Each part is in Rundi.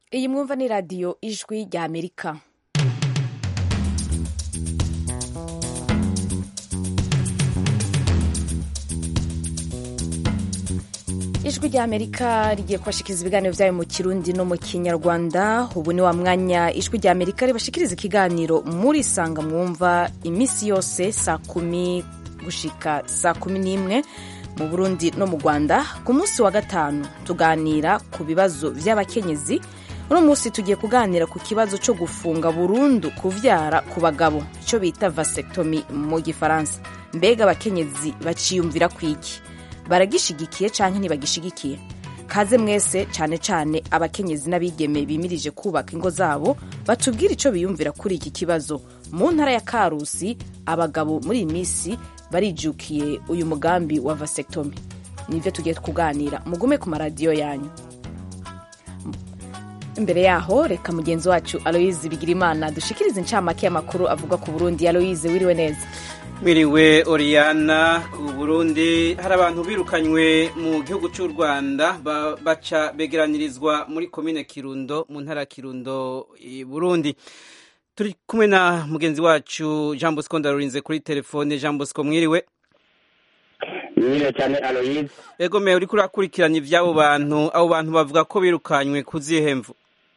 iyi mwumva ni radiyo ijwi rya amerika ijwi rya amerika rigiye kubashikiriza ibiganiro byayo mu kirundi no mu kinyarwanda ubu ni wa mwanya ijwi rya amerika ribashikiriza ikiganiro muri sanga mwumva iminsi yose saa kumi gushika saa kumi n'imwe mu burundi no mu rwanda ku munsi wa gatanu tuganira ku bibazo by'abakenyezi uno munsi tugiye kuganira ku kibazo cyo gufunga burundu kuvyara ku bagabo icyo bita vasectomy mu gifaransa mbega abakenyezi baciyumvira kwiki baragishigikiye canke ntibagishigikiye kaze mwese cane cane abakenyezi n'abigeme bimirije kubaka ingo zabo batubwire ico biyumvira kuri iki kibazo mu ntara ya karusi abagabo muri iyi minsi barijukiye uyu mugambi wa vasectomy nivyo tugiye kuganira mugume ku maradiyo yanyu imbere yaho reka mugenzi wacu aloyize bigirimana dushikirize incamake y'amakuru avuga ku burundi aloyize wiriwe neza Mwiriwe Oriana ku Burundi hari abantu birukanywe mu gihugu cy'u Rwanda baca begeranirizwa muri komine Kirundo mu ntara Kirundo i Burundi turi kumwe na mugenzi wacu Jean Bosco Ndarurinze kuri telefone Jean Bosco mwiriwe Mwiriwe cyane Aloyize Ego me uriko urakurikirana ivy'abo bantu abo bantu bavuga ko birukanywe kuzihemvu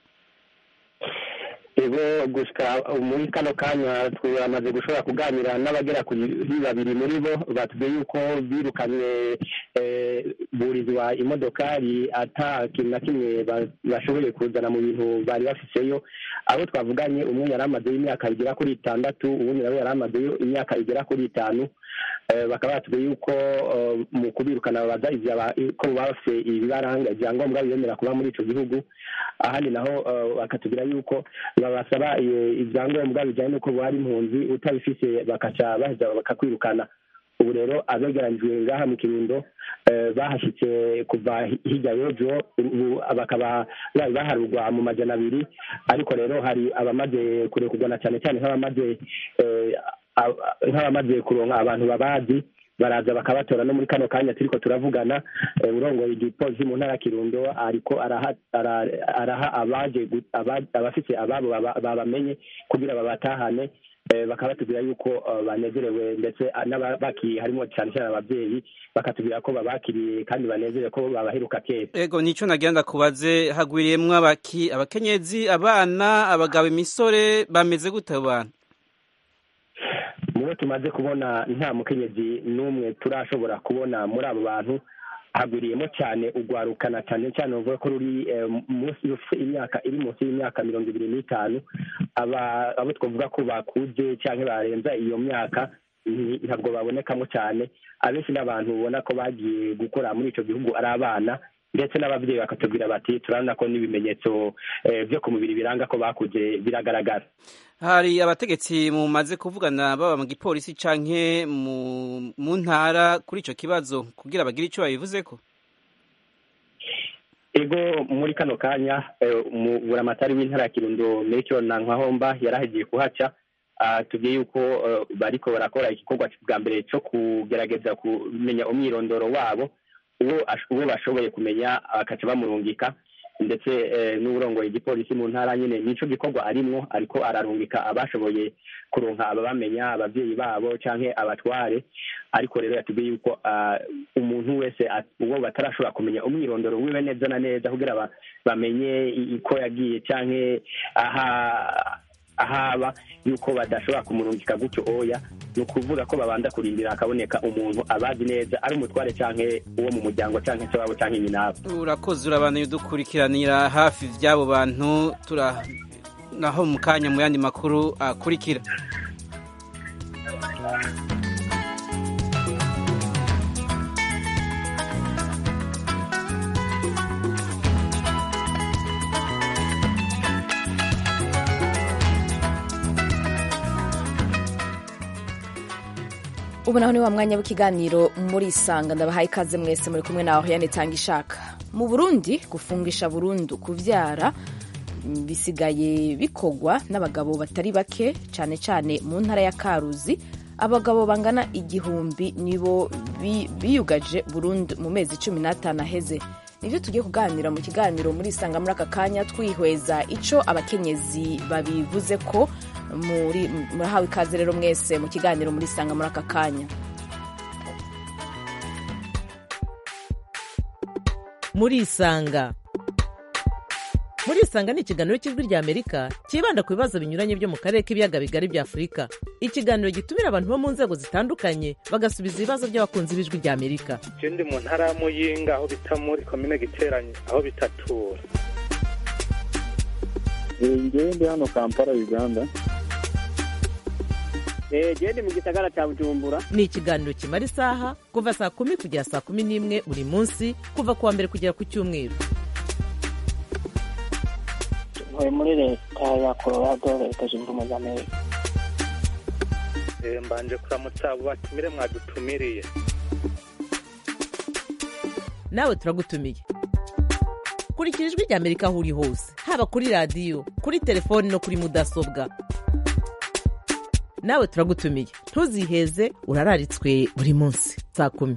ego gushika muri kano kanya twamaze gushobora kuganira n'abagera kuri babiri muri bo batubwiye yuko birukanywe burizwa imodokari ata kintu na kimwe bashoboye kuzana mu bintu bari bafiseyo abo twavuganye umwe yari amazeyo imyaka igera kuri itandatu uwundi nawe yari amazeyo imyaka igera kuri itanu bakaba batubwiye yuko mu kubirukana babaza ko bafite ibibaranga ibyangombwa bibemera kuba muri icyo gihugu ahandi naho bakatubwira yuko babasaba ibyangombwa bijyanye n'uko bari impunzi utabifite bakaca baheza bakakwirukana ubu rero abegeranyijwe ngaha mu kirundo bahashyitse kuva hirya y'ejo bakaba bari baharurwa mu majana abiri ariko rero hari abamaze kurekurwa cyane cyane nk'abamaze nk'abamaze kuronka abantu babazi baraza bakabatora no muri kano kanya turiko turavugana urongoye igipolisi mu ntara ya kirundo ariko araha abaje abafise ababo babamenye kugira babatahane bakaba batubwira yuko banezerewe ndetse n'abakiriye harimo cyane cyane ababyeyi bakatubwira ko babakiriye kandi banezerewe ko babaheruka kera ego nico nagira ndakubaze hagwiriyemwo abaki abakenyezi abana abagabo imisore bameze gute abo bantu mubo tumaze kubona nta mukenyezi n'umwe turashobora kubona muri abo bantu hagwiriyemo cyane ugwarukana cyane cyane uvuga ko ruri munsi imyaka iri munsi y'imyaka mirongo ibiri n'itanu abo twavuga ko bakuze cyangwa barenza iyo myaka ntabwo babonekamo cyane abenshi n'abantu ubona ko bagiye gukora muri icyo gihugu ari abana ndetse n'ababyeyi bakatubwira bati turabona ko n'ibimenyetso byo ku mubiri biranga ko bakuze biragaragara hari abategetsi mumaze kuvugana baba mu gipolisi canke mu ntara kuri ico kibazo kugira bagire ico babivuzeko ego muri kano kanya buramatari w'intara ya kirundo mekyo na nkahomba yarahagiye kuhaca tugiye yuko bariko barakora igikorwa bwa mbere cyo kugerageza kumenya umwirondoro wabo uwo bashoboye kumenya bakaca bamurungika ndetse n'uburongoye igipolisi mu ntara nyine nico gikorwa arimwo ariko ararungika abashoboye kuronka ababamenya ababyeyi babo canke abatware ariko rero yatubwiye yuko umuntu wese uwo batarashobora kumenya umwirondoro wiwe neza na neza kugira bamenye ko yagiye canke aha ahaba yuko badashobora kumurungika gutyo oya ni ukuvuga ko babanza kurindira hakaboneka umuntu abazi neza ari umutware canke uwo mu muryango canke se wabo canke nyinabo urakoze urabana udukurikiranira hafi vy'abo bantu tura naho mu kanya mu yandi makuru akurikira ubu naho ni wa mwanya w'ikiganiro muri isanga ndabahaye ikaze mwese muri kumwe nawe yane tanga ishaka mu burundi gufungisha burundu kuvyara bisigaye bikogwa n'abagabo batari bake cyane cyane mu ntara ya karuzi abagabo bangana igihumbi nibo biyugaje burundu mu mezi cumi n'atanu aheze nibyo tugiye kuganira mu kiganiro muri isanga muri aka kanya twihweza icyo abakenyezi babivuze ko muri murahawe ikaze rero mwese mu kiganiro muri isanga muri aka kanya muri isanga muri isanga ni ikiganiro cy'ijwi rya amerika cyibanda ku bibazo binyuranye byo mu karere k'ibiyaga bigari bya afurika ikiganiro gitumira abantu bo mu nzego zitandukanye bagasubiza ibibazo by'abakunzi b'ijwi rya amerika je ndi mu ntara ya muyinga aho bita muri komine giteranye aho bitatura ngewe ndi hano kampala uganda gende mu gisagara cya bujumbura ni ikiganiro kimara isaha kuva saa kumi kugera saa kumi n'imwe buri munsi kuva ku wa mbere kugera ku cyumweru ntuye muri leta ya colorado leta zunze ubumwe za amerika Eh, mbanje kuramutsa abo batumire mwadutumiriye nawe turagutumiye kurikira ijwi rya amerika aho uri hose haba kuri radiyo kuri telefoni no kuri mudasobwa nawe turagutumiye ntuziheze urararitswe buri munsi saa kumi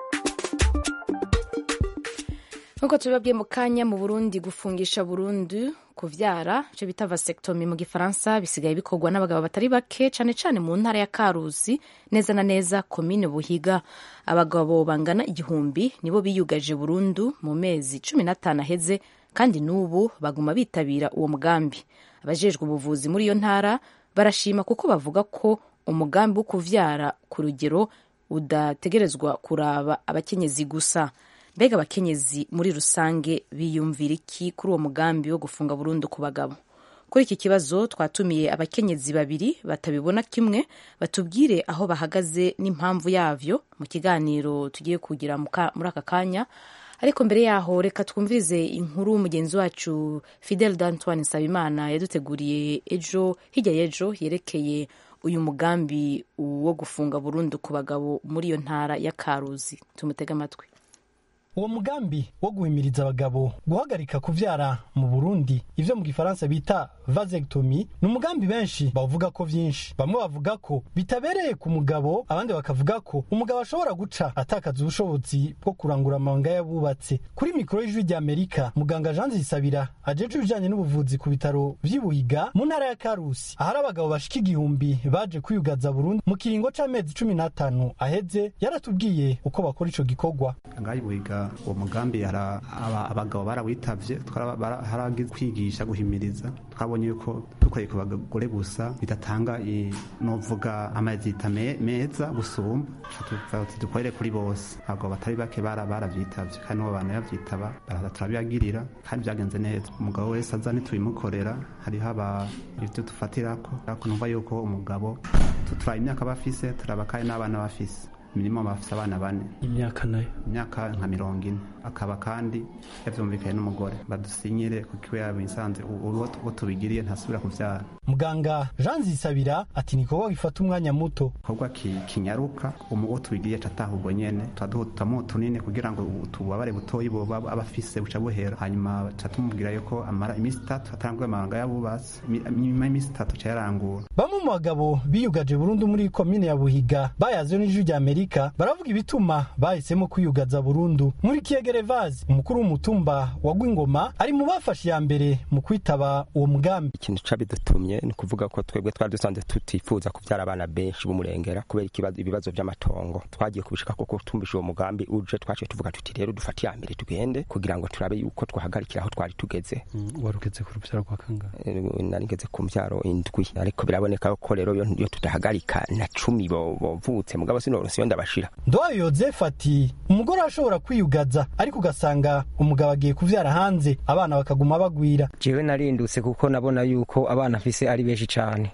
nk'uko tubibabwiye mu kanya mu burundi gufungisha burundu kuvyara icyo bita vasectomy mu gifaransa bisigaye bikorwa n'abagabo batari bake cyane cyane mu ntara ya karuzi neza na neza komine buhiga abagabo bangana igihumbi nibo biyugaje burundu mu mezi cumi n'atanu aheze kandi n'ubu baguma bitabira uwo mugambi abajejwe ubuvuzi muri iyo ntara barashima kuko bavuga ko umugambi wo kuvyara ku rugero udategerezwa kuraba abakenyezi gusa mbega abakenyezi muri rusange biyumvira iki kuri uwo mugambi wo gufunga burundu ku bagabo kuri iki kibazo twatumiye abakenyezi babiri batabibona kimwe batubwire aho bahagaze n'impamvu yavyo mu kiganiro tugiye kugira mu ka- muri aka kanya ariko mbere yaho reka twumvirize inkuru mugenzi wacu fidel d'antoine nsabimana yaduteguriye ejo hirya y'ejo yerekeye uyu mugambi wo gufunga burundu ku bagabo muri iyo ntara ya karuzi tumutege amatwi uwo mugambi wo guhimiriza abagabo guhagarika kuvyara mu burundi ivyo mu gifaransa bita vasectomy ni umugambi benshi bavuga ko vyinshi bamwe bavuga ko bitabereye ku mugabo abandi bakavuga ko umugabo ashobora guca atakaza ubushobozi bwo kurangura amabanga y'abubatse kuri mikoro y'ijwi rya amerika muganga jean zisabira ajejwe ibijanye n'ubuvuzi ku bitaro vy'ibuhiga mu ntara ya karusi ahari abagabo bashika igihumbi baje kwiyugaza burundu mu kiringo c'amezi cumi n'atanu aheze yaratubwiye uko bakora ico gikorwa ngaho buhiga uwo mugambi hara- aba- abagabo barawitavye twara- bara- haragize kwigisha guhimiriza twabonye yuko dukoreye ku bagore gusa bidatanga i- novuga amazita me- meza gusumba tuvuga tuti dukorere kuri bose abagabo batari bake bara- baravyitavye kandi n'uwo bantu yavyitaba baraza turabibagirira kandi vyagenze neza umugabo wese aza ntitubimukorera hariho aba ivyo dufatirako ariko numva yuko umugabo tu- turaba imyaka bafise turaba kandi n'abana bafise minimum bafise abana bane imyaka nayo imyaka nka mirongo ine akaba kandi yavyumvikanye n'umugore badusinyire kuko iwe yabisanze uwo tubigiriye ntasubira kuvyara muganga jean zisabira ati ni igikorwa gifata umwanya muto gikorwa ki- kinyaruka umu- uwo tubigiriye cataha ubwo nyene turaduhutamu tunini kugira ngo ububabare butoyi boba aba afise buca buhera hanyuma ca tumubwira yuko amara iminsi itatu atanguye amabanga y'abubatsi imi- nyuma y'iminsi itatu ca yarangura bamwe mu bagabo biyugaje burundu muri komine ya buhiga bayazwe n'ijwi rya amerika baravuga ibituma bahisemo kwiyugaza burundu muri kiyegerevazi umukuru w'umutumba wa gwingoma ari mu bafashe iya mbere mu kwitaba uwo mugambi ikintu cabidutumye ni ukuvuga ko twebwe twari dusanzwe tutifuza kuvyara abana benshi b'umurengera kubera ikibazo- ibibazo vy'amatongo twagiye kubishika kuko tumvisha uwo mugambi uje twaciye tuvuga tuti rero dufate iya mbere tugende kugira ngo turabe yuko twahagarikira aho twari tugeze warugeze ku rubyaro rwa kangahe Eh, nari ngeze ku mvyaro indwi ariko biraboneka ko rero iyo iyo tudahagarika na cumi bo- bovutse mugabo sinoronse iyo ndabashira ndowayo yozefu ati umugore arashobora kwiyugaza ariko ugasanga umugabo agiye kuvyara hanze abana bakaguma bagwira jewe narindutse kuko nabona yuko abana afise ari benshi cane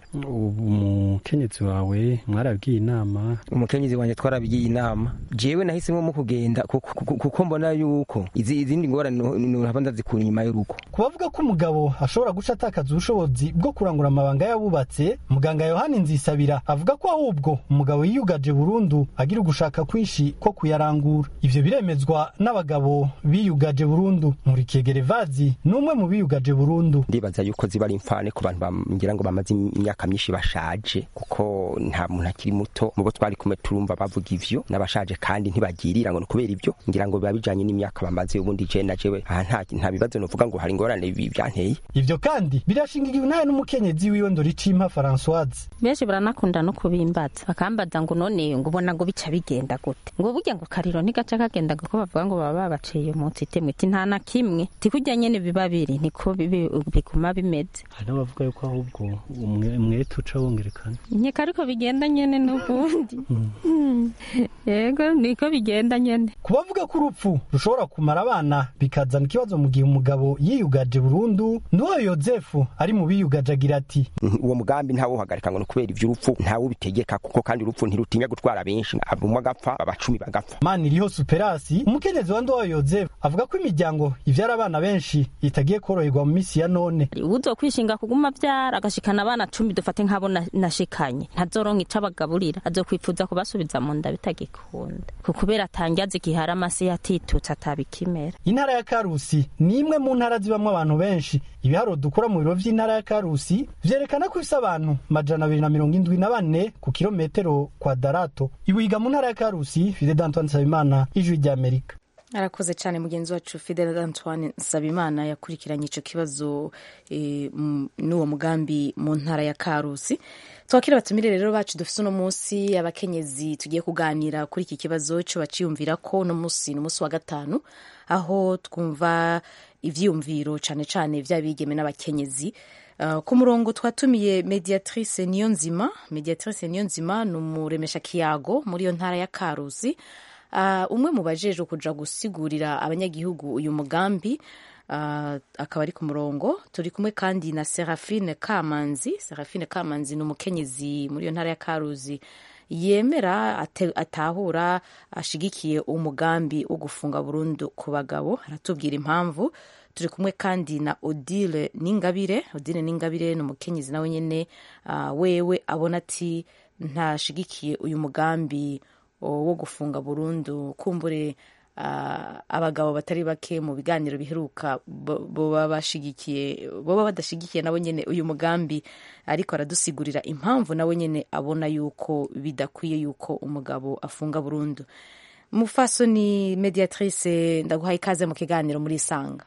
umukenyezi wawe mwarabwiye inama umukenyezi wanje twarabigiye inama jewe nahisemo mu kugenda kuko- kuko kuko mbona yuko izi izindi ngorane nohava ndazikura inyuma y'urugo ku bavuga ko umugabo ashobora guca atakaza ubushobozi bwo kurangura amabanga y'abubatse muganga yohani nzisabira avuga ko ahubwo umugabo yiyugaje burundu agira ugushaka kwinshi ko kuyarangura ivyo biremezwa n'abagabo biyugaje burundu nkurikiye gerevazi n'umwe mu biyugaje burundu ndibaza yuko ziba ari imfane ku bantu ngira ngo bamaze imyaka myinshi bashaje kuko nta muntu akiri muto mu bo twari kumwe turumva bavuga ivyo n'abashaje kandi ntibagirira ngo ni kubera ivyo ngira ngo biba bijanye n'imyaka bamaze ubundi je na jewe aha nta nta bibazo novuga ngo hari ingorane byanteye ivyo kandi birashingikiwe nawe n'umukenyezi wiwe ndoricimpa Françoise benshi baranakunda no kubimbaza bakambaza ngo none ngo ubona ngo bica bigenda gute ngo burya ngo kariro ntigaca kagenda kuko bavuga ngo baba babaciye umunsi itemwe iti nta na kimwe tikujya nyene biba biri niko biguma bimeze hari n'abavuga yuko ahubwo umwete uca wongerekana nkeka ariko bigenda nyene n'ubundi yego niko bigenda nyene ku bavuga ko urupfu rushobora kumara abana bikazana ikibazo mu gihe umugabo yiyugaje burundu nduwayo yozefu ari mu biyugaje agira ati uwo mugambi ntawuhagarika ngo ni kubera ivy'urupfu ntawubitegeka kuko kandi urupfu ntirutinya gutwara benshi abumwe agapfa abacumi bagapfa mani iriho superasi umukenyezi wa nduwayo yozefu avuga ko imiryango ivyara abana benshi itagiye koroherwa mu misi ya none uzo kwishinga kuguma vyara agashikana abana cumi dufate nk'abo nashikanye ntazoronka ico abagaburira azokwifuza kubasubiza mu nda bitagikunda kubera atangaza igihe hari amase yatitutse atabikimera intara ya karusi ni imwe mu ntara zibamwo abantu benshi ibiharuro dukora mu biro vy'intara ya karusi vyerekana ko ifise abantu majana abiri na mirongo indwi na bane ku kilometero kwadarato ibuhiga mu ntara ya karusi fide d'antoine nsabimana ijwi ry'amerika arakoze cyane mugenzi wacu fidel antoine nsabimana yakurikiranye icyo kibazo e, n'uwo mugambi mu ntara ya karusi twakira abatumire rero bacu dufite uno munsi abakenyezi tugiye kuganira kuri iki kibazo cyo baciyumvira ko uno munsi ni umunsi wa gatanu aho twumva ivyiyumviro cyane cyane vy'abigeme n'abakenyezi Uh, ku murongo twatumiye mediatrice niyo nzima mediatrice niyo nzima ni umuremesha kiyago muri iyo ntara ya karusi uh, umwe mu bajejwe kuja gusigurira abanyagihugu uyu mugambi uh, akaba ari ku murongo turi kumwe kandi na serafine kamanzi serafine kamanzi ni umukenyezi muri iyo ntara ya karuzi yemera atahura ashigikiye umugambi wo gufunga burundu ku bagabo aratubwira impamvu turi kumwe kandi na odile n'ingabire odile n'ingabire ni umukenyezi nawe nyine uh, wewe abona ati ntashigikiye uyu mugambi wo gufunga burundu kumbure uh, abagabo batari bake mu biganiro biheruka boba bashigikiye boba badashigikiye nabo nyine uyu mugambi ariko aradusigurira impamvu nawe nyine abona yuko bidakwiye yuko umugabo afunga burundu mufasoni mediatrice ndaguhaye ikaze mu kiganiro muri isanga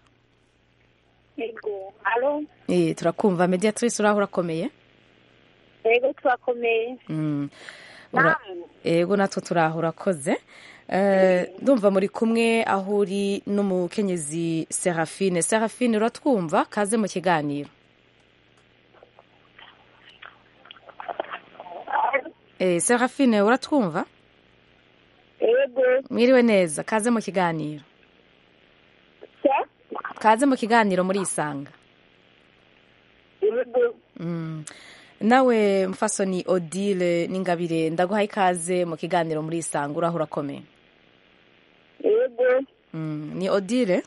Ego, alo? Eh, turakumva mediatrice uraho urakomeye? Ego turakomeye. Mm. Ura, ego natwe turaho urakoze. Eh, ndumva muri kumwe aho uri n'umukenyezi Serafine. Serafine uratwumva kaze mu kiganiro. Eh, Serafine uratwumva? Ego. Mwiriwe neza, kaze mu kiganiro. kaze mu kiganiro muri isanga mm. nawe mfasoni odile n'ingabire ndaguhaye ikaze mu kiganiro muri isanga uraho urakomeye yego mm. ni odile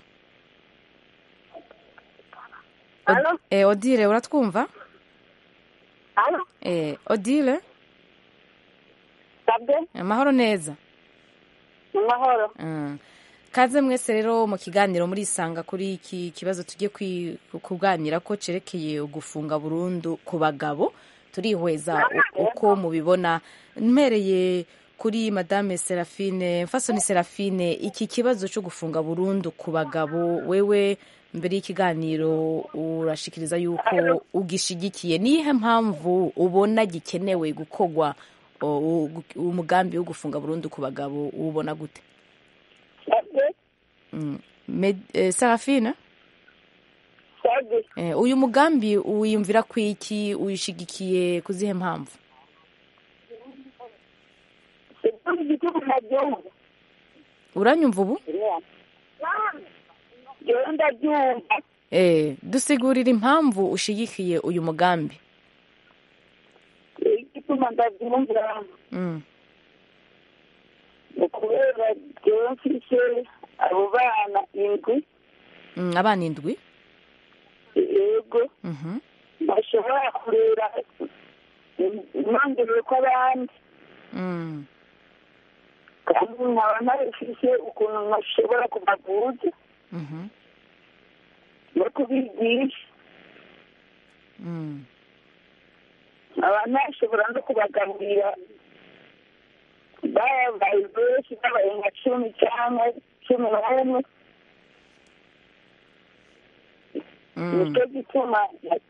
Od eh, odile uratwumva Halo? eh, odile sabwe amahoro neza amahoro mm. kaze mwese rero mu kiganiro muri isanga kuri iki kibazo tugiye kuganira ko cerekeye gufunga burundu ku bagabo turihweza uko mubibona mpereye kuri madame serafine mfasoni serafine iki kibazo cyo gufunga burundu ku bagabo wewe mbere y'ikiganiro urashikiriza yuko ugishigikiye nihe mpamvu ubona gikenewe gukorwa umugambi wo gufunga burundu ku bagabo ubona gute Serafina uyu mugambi wiyumvira ku iki uyishigikiye ku zihe mpamvu uranyumva ubu dusigurira impamvu ushigikiye uyu mugambi igituma ndabyumva ukubera jewe mfise abo bana indwi abana indwi yego bashobora kurera nongereye ko abandi kandi nkaba ntabifise ukuntu nashobora kubavuza no kubigisha nkaba ntashobora no kubagaburira babaye benshi babaye nka cumi cyangwa cumi n'umwe nicyo gituma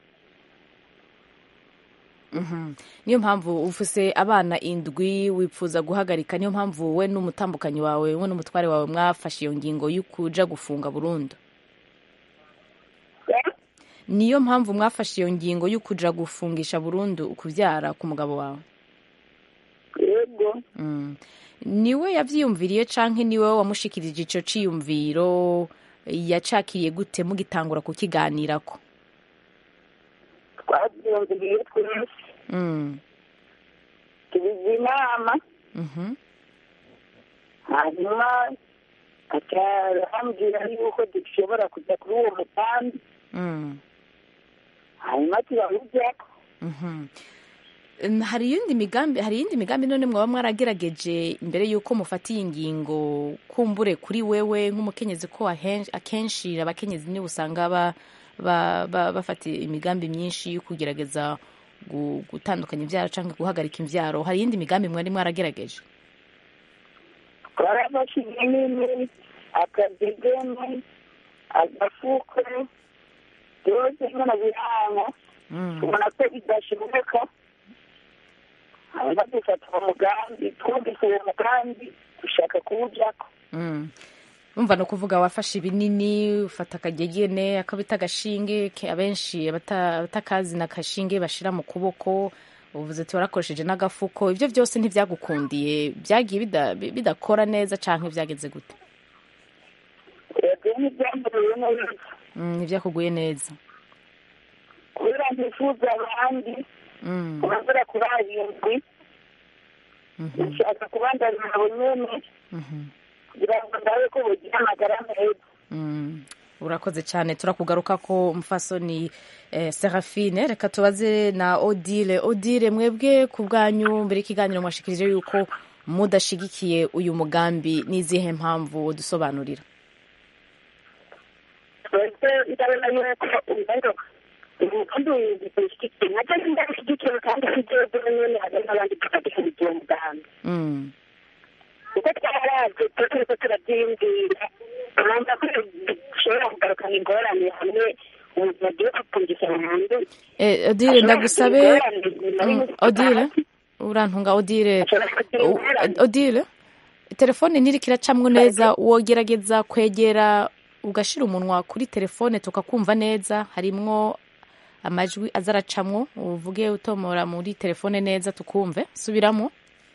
Mhm. niyo mpamvu ufuse abana indwi wifuza guhagarika niyo mpamvu we n'umutambukanyi wawe we n'umutware wawe mwafashe iyo ngingo yo kuja gufunga burundu niyo mpamvu mwafashe iyo ngingo yo kuja gufungisha burundu ukuvyara ku mugabo wawe yego Mm. niwe yavyiyumviriye canke niwe wamushikirije ico ciyumviro yacakiriye gute mugitangura kukiganirako twabyumviriye twese Mm. tubiza inama Mhm. hanyuma akambwira yuko dushobora kujya kuri uwo mutambi Mm. hanyuma turawujyako Mhm. Um, hari iyindi migambi hari iyindi migambi none mwaba mwaragerageje imbere y'uko mufatiye ingingo kumbure kuri wewe nk'umukenyezi ko ahen- akenshi abakenyezi nibo usanga ba, ba, ba, bafata imigambi myinshi yo kugerageza gu- gutandukanya imvyaro canke guhagarika imvyaro hari iyindi migambi mwari mwaragerageje twarafashe ibinini akadegene agafuko byose nyine biranga tubona ko bidashoboka hanyuma dufata uwo mugambi twumvise uwo mugambi dushaka kuwujyako Mm. umva no kuvuga wafashe ibinini ufata akagegene akabita agashinge ke- abenshi abata- abatakazi na kashinge bashira mu kuboko uvuze ati warakoresheje n'agafuko ibyo byose ntibyagukundiye byagiye bida- bi- bidakora neza canke byageze gute yego ntibyambaye neza Mm, ntibyakuguye neza kubera ntifuza abandi Mm, kubagera kuri arindwi nshaka kubandanya abo nyene mhm, kugira ngo ndabe ko bugira amagara meza mm. urakoze cyane turakugaruka ko mfasoni eh, serafine reka tubaze na odile odile mwebwe ku bwanyu mbere y'ikiganiro mwashikirije yuko mudashigikiye uyu mugambi n'izihe mpamvu dusobanurira twese ndabona yuko rero umugambi w'igishyigikiye nacyo ndabishyigikiye kandi sibyo nyene hari n'abandi tukagishyigikiye uwo mugambi Mm, kuko twaraje tuba turiko turabyiyumvira urumva ko dushobora kugarukana ingorane hamwe umuntu agiye gupfungisha burundu eh, odile ndagusabe Mm, odile urantunga odile U- odile telefone ntiriko iracamwo neza wogerageza kwegera ugashira umunwa kuri telefone tukakumva neza harimwo amajwi aza aracamwo uvuge utomora muri telefone neza tukumve subiramo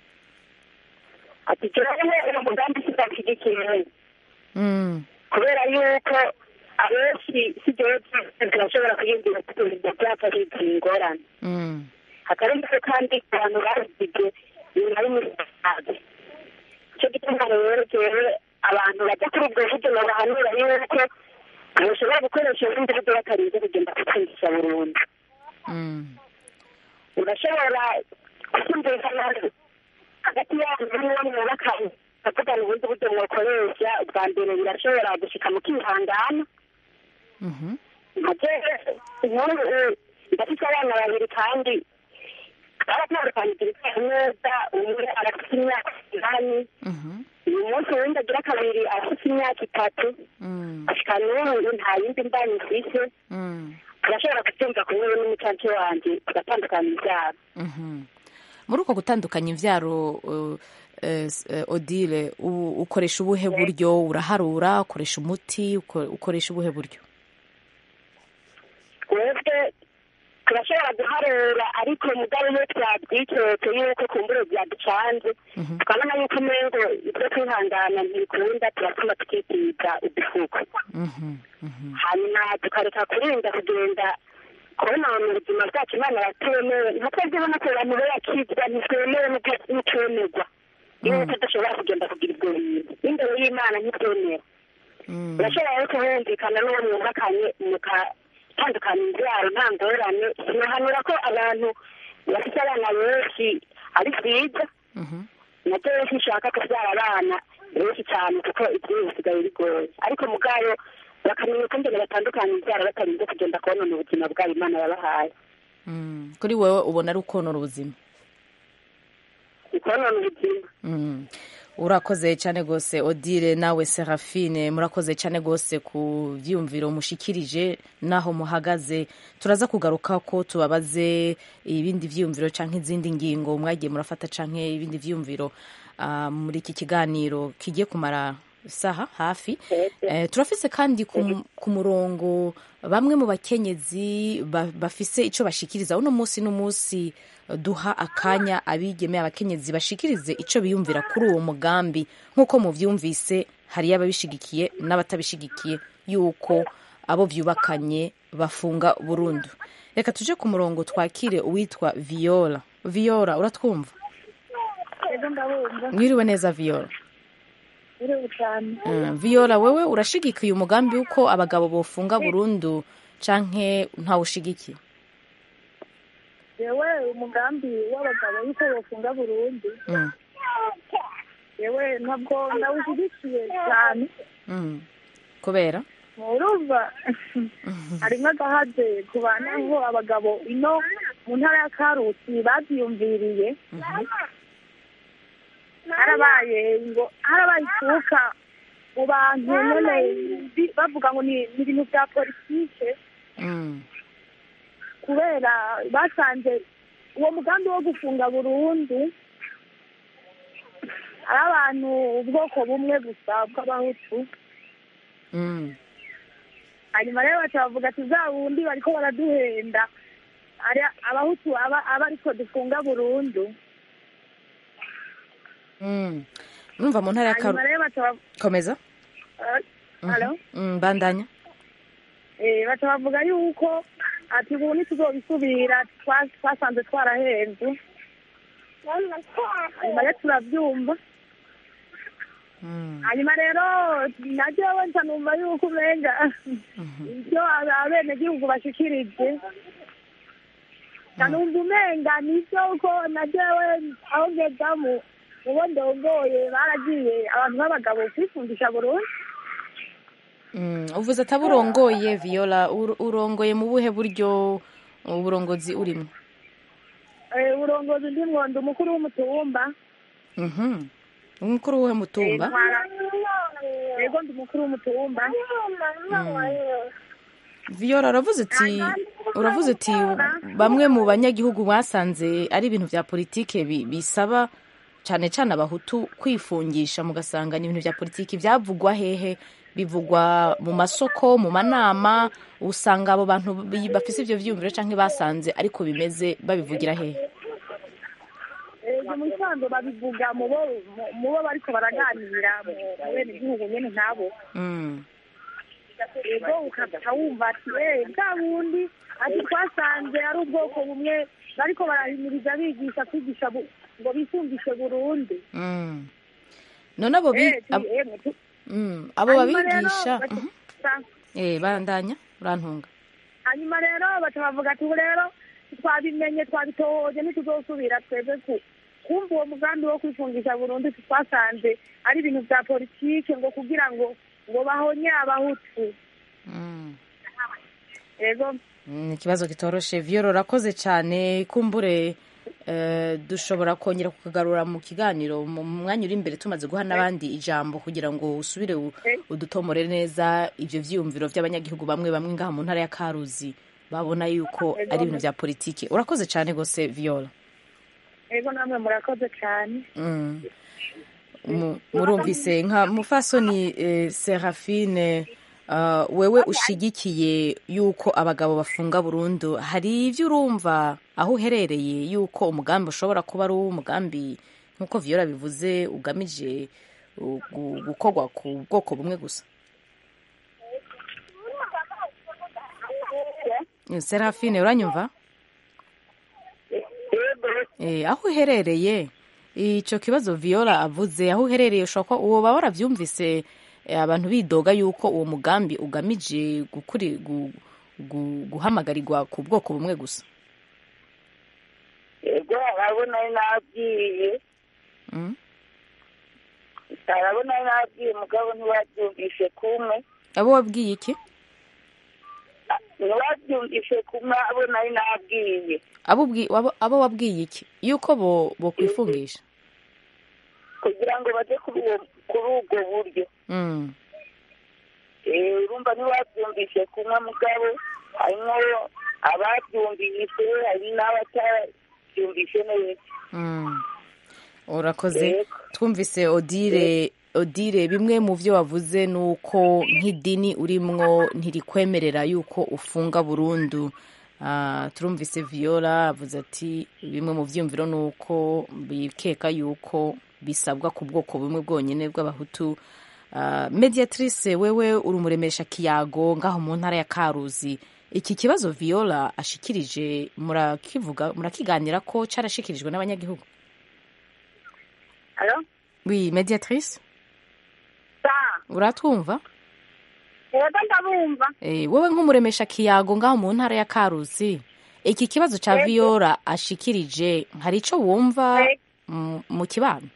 ati turabona uwo mugambi tudashyigikiye mm. kubera yuko abenshi si jewe turashobora kuyumvira tutumva byapa bigira ingorane Mm. hakarengeho kandi abantu babigize nyuma y'umusaza icyo gituma rero jewe abantu bajya kuri ubwo buryo babahanura yuko bashobora gukoresha ubundi buryo batarinze kugenda gupfundisha burundu Mm. urashobora kumvikana hagati yanyu n'uwo mwubakanye bakuvugana ubundi buryo mwakoresha ubwa mbere birashobora gushika mu kwihangana Mhm. nkaje inkuru ndafite abana babiri kandi baratandukanyije ibitaro neza umwe arafite imyaka umunani Mhm. uyu munsi uwundi agira kabiri arafite imyaka itatu Mm. ashika n'ubu nta yindi mbani mfise Mm. turashobora kubyumva kumwe n'umucacu wanjye tugatandukanya ibyaro Mhm. muri uko gutandukanya imvyaro uh, eh, s- eh, odile u- ukoresha ubuhe buryo uraharura ukoresha umuti uko- ukoresha ubuhe buryo twebwe turashobora guharura ariko mugabo iyo twabyiketse yuko kumbure byaducanze tukabona yuko umengo ibyo kwihangana ntibikunda turatuma tukitiza udufuko Mhm. Mhm. hanyuma tukareka kurinda kugenda kubona mu buzima bwacu imana yatemewe nka twebwe ubona ko abantu be yakizwa ntitwemewe n'utwemerwa yuko tudashobora kugenda kugira ibyo bintu n'imbere y'imana ntitwemera Mm. urashobora rero kubumvikana n'uwo mwubakanye mukatandukanya imbyaro nta ngorane sinahanura ko abantu bafite abana benshi ari byiza Mhm. nabyo rero sinshaka kubyara abana benshi cyane kuko ibyo bisigaye bigoye ariko mugayo bakamenya ukungene batandukanye ibyara batarinze kugenda konona ubuzima bwabo imana yabahaye Mm. kuri wowe ubona ari ukonora ubuzima ikonona ubuzima Mm. urakoze cyane rwose odile nawe serafine murakoze cyane rwose ku byiyumviro mushikirije n'aho muhagaze turaza kugaruka ko tubabaze ibindi byiyumviro cyangwa izindi ngingo mwagiye murafata cyangwa ibindi byiyumviro ah, muri iki kiganiro kigiye kumara isaha hafi Eh, turafise kandi ku- ku murongo bamwe mu bakenyezi ba- bafise icyo bashikiriza uno munsi n'umunsi duha akanya abigemeye abakenyezi bashikirize icyo biyumvira kuri uwo mugambi nk'uko muvyumvise hariyo ababishigikiye n'abatabishigikiye yuko abo vyubakanye bafunga burundu reka tuje ku murongo twakire uwitwa viola viola uratwumva ego ndabumva mwiriwe neza viola uriwe cyane Mm, viola wewe urashigikiye umugambi w'uko abagabo bofunga burundu canke ntawushigikiye yewe umugambi w'abagabo yuko bafunga burundu Mm, yewe ntabwo ndawushyigikiye cyane mm. kubera urumva harimo agahaze ku banaho abagabo ino mu ntara ya karusi babyiyumviriye harabaye ngo harabaye ituka mu bantu nyine bi- bavuga ngo ni ni ibintu bya politike Mm, kubera basanze uwo mugambi wo gufunga burundu ari abantu ubwoko bumwe gusa bw'abahutu mm, hanyuma rero baca bavuga ati za wundi bariko baraduhenda ari abahutu aba aba ariko dufunga burundu mm. urumva mu ntara ya hanyuma Karu- rero baca bav- komeza eh, Mhm. Hello? Mm, bandanya Eh, baca bavuga yuko ati ubu ntituzobisubira twa- twasanze twarahenze hanyuma rero turabyumva Mm, hanyuma rero naryo nca numva yuko umenga ibyo abenegihugu bashikirije nca numva umenga nivyo ko naryowe aho ngeza mu mubo ndongoye baragiye abantu b'abagabo kwifundisha burundu mm. uvuze ataba urongoye viola ur- urongoye mu buhe buryo uburongozi urimo Eh, uburongozi ndimwo ndi umukuru w'umutumba Mhm. umukuru w'uhe mutumba Eh, ntwara- yego ndi umukuru w'umutumba viola uravuze uti uravuze uti bamwe mu banyagihugu basanze ari ibintu bya politike bi- bisaba cyane cyane abahutu kwifungisha mugasanga ni ibintu bya politiki byavugwa hehe bivugwa mu masoko mu manama usanga abo bantu bi- bafise ivyo vyiyumviro canke basanze ariko bimeze babivugira hehe ibyo mu bisanzwe babivuga mu bo mu- mu bo bariko baraganira mu mu benegihugu nyene nkabo Mm. ego ukaca wumva ati eh bwa bundi ati twasanze ari ubwoko bumwe bariko barahimiriza bigisha kwigisha bu- ngo bifungishe burundu Mm. none abo bi- Eh, ti- abo- eh, tu- Mm, abo hanyuma rero babigisha baca- Mhm. sa- eh bandanya urantunga hanyuma rero baca bavuga ati ubu rero twabimenye twabitohoje ntituzosubira twebwe ku kumva uwo mugambi wo kwifungisha burundu twasanze ari ibintu bya politike ngo kugira ngo ngo bahonye abahutu Mm. ego Mm, ikibazo kitoroshe viyoro urakoze cyane kumbure eh, dushobora kongera kukagarura mu kiganiro mu mwanya uri imbere tumaze guha n'abandi ijambo kugira ngo usubire u- udutomore neza ibyo vyiyumviro by'abanyagihugu bamwe bamwe ngaha mu ntara ya karuzi babona yuko ari ibintu bya politiki urakoze cyane rwose viyoro ego namwe murakoze cyane Mm. Mu- murumvise nka mufasoni eh, serafine uh, wewe ushigikiye yuko abagabo bafunga burundu hari ibyo urumva aho uherereye yuko umugambi ushobora kuba ari umugambi nk'uko viyora bivuze ugamije uh, gu- gukorwa ku bwoko bumwe gusa Eh, serafine uranyumva Eh, aho uherereye icyo kibazo viola avuze aho uherereye ushobora kuba uwo baba warabyumvise eh, abantu bidoga yuko uwo mugambi ugamije gukuri gu- gu- guhamagarirwa ku bwoko bumwe gusa yego urabona nabwiye Mm? arabona nabwiye mugabo ntiwabyumvise kumwe abo wabwiye iki ntiwabyumvise kumwe abo nari nabwiye abo ubwi- abo- abo wabwiye iki yuko bo bokwifungisha kugira ngo baje kuri uwo- kuri ubwo buryo Mm. Eh, urumva ntiwabyumvise kumwe mugabo harimo ababyumvise hari n'abatabyumvise neza Mm. urakoze Yego. twumvise odile odile bimwe mu byo wavuze ni uko nk'idini urimwo ntirikwemerera yuko ufunga burundu Ah, turumvise viola avuze ati bimwe mu byiyumviro ni uko bikeka yuko bisabwa ku bwoko bumwe bwonyine bw'abahutu Ah, mediatrice wewe uri umuremesha kiyago ngaho mu ntara ya karuzi iki kibazo viola ashikirije murakivuga murakiganira ko carashikirijwe n'abanyagihugu alo oui mediatrice sa uratwumva yego ndabumva Eh, wowe nk'umuremesha kiyago ngaho mu ntara ya karuzi iki kibazo ca Yego. viola ashikirije hari ico wumva Yego. mu- mu kibano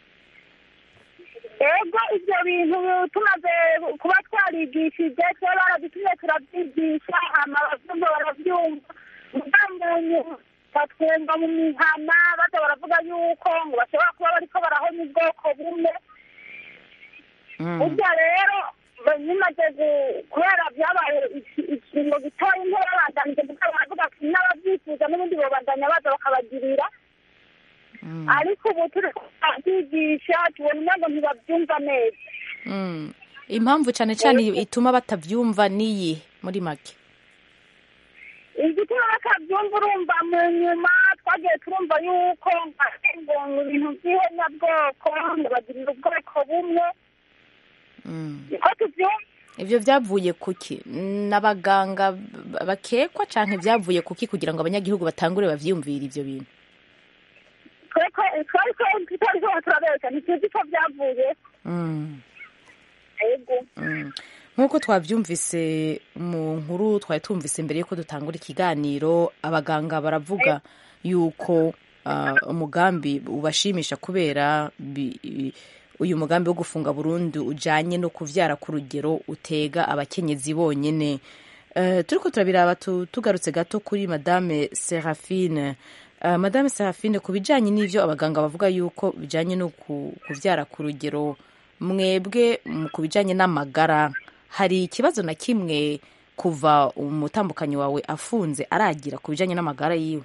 ego ibyo bintu tumaze kuba twarigishije cyo baradutumye turabyigisha hama abavyumva baravyumva muga mu nyuma batwumva mu mihana baza baravuga yuko ngo bashobora kuba bariko barahonya ubwoko bumwe burya rero bimaze gu- kubera byabaye iki- ikingo gitoya intera babandanije kuko baravuga ati n'ababyifuza n'ubundi bobandanya baza bakabagirira ariko ubu turi kubyigisha tubona umengo ntibabyumva neza Mm. impamvu cane cane ituma batavyumva niyi muri make igituma bakabyumva urumva mu nyuma twagiye turumva yuko ngo mu bintu by'ihonyabwoko ngo bagirira ubwoko bumwe niko tubyumva ivyo vyavuye kuki n'abaganga b- bakekwa canke vyavuye kuki kugira ngo abanyagihugu batangure bavyiyumvire ivyo bintu tweko twariko tutariko turabeshya ntituzi ko byavuye Mm. ego Mm. nk'uko twabyumvise mu nkuru twari tumvise mbere yuko dutangura ikiganiro abaganga baravuga yuko ah, umugambi ubashimisha kubera bi- i- uyu mugambi wo gufunga burundu ujanye no kuvyara ku rugero utega abakenyezi bonyene Eh, turiko turabiraba tu- tugarutse gato kuri madame serafine Uh, madame serafine ku bijanye n'ivyo abaganga bavuga yuko bijanye no ku- kuvyara ku rugero mwebwe mu- ku bijanye n'amagara hari ikibazo na kimwe kuva umutambukanyi wawe afunze aragira ku bijanye n'amagara yiwe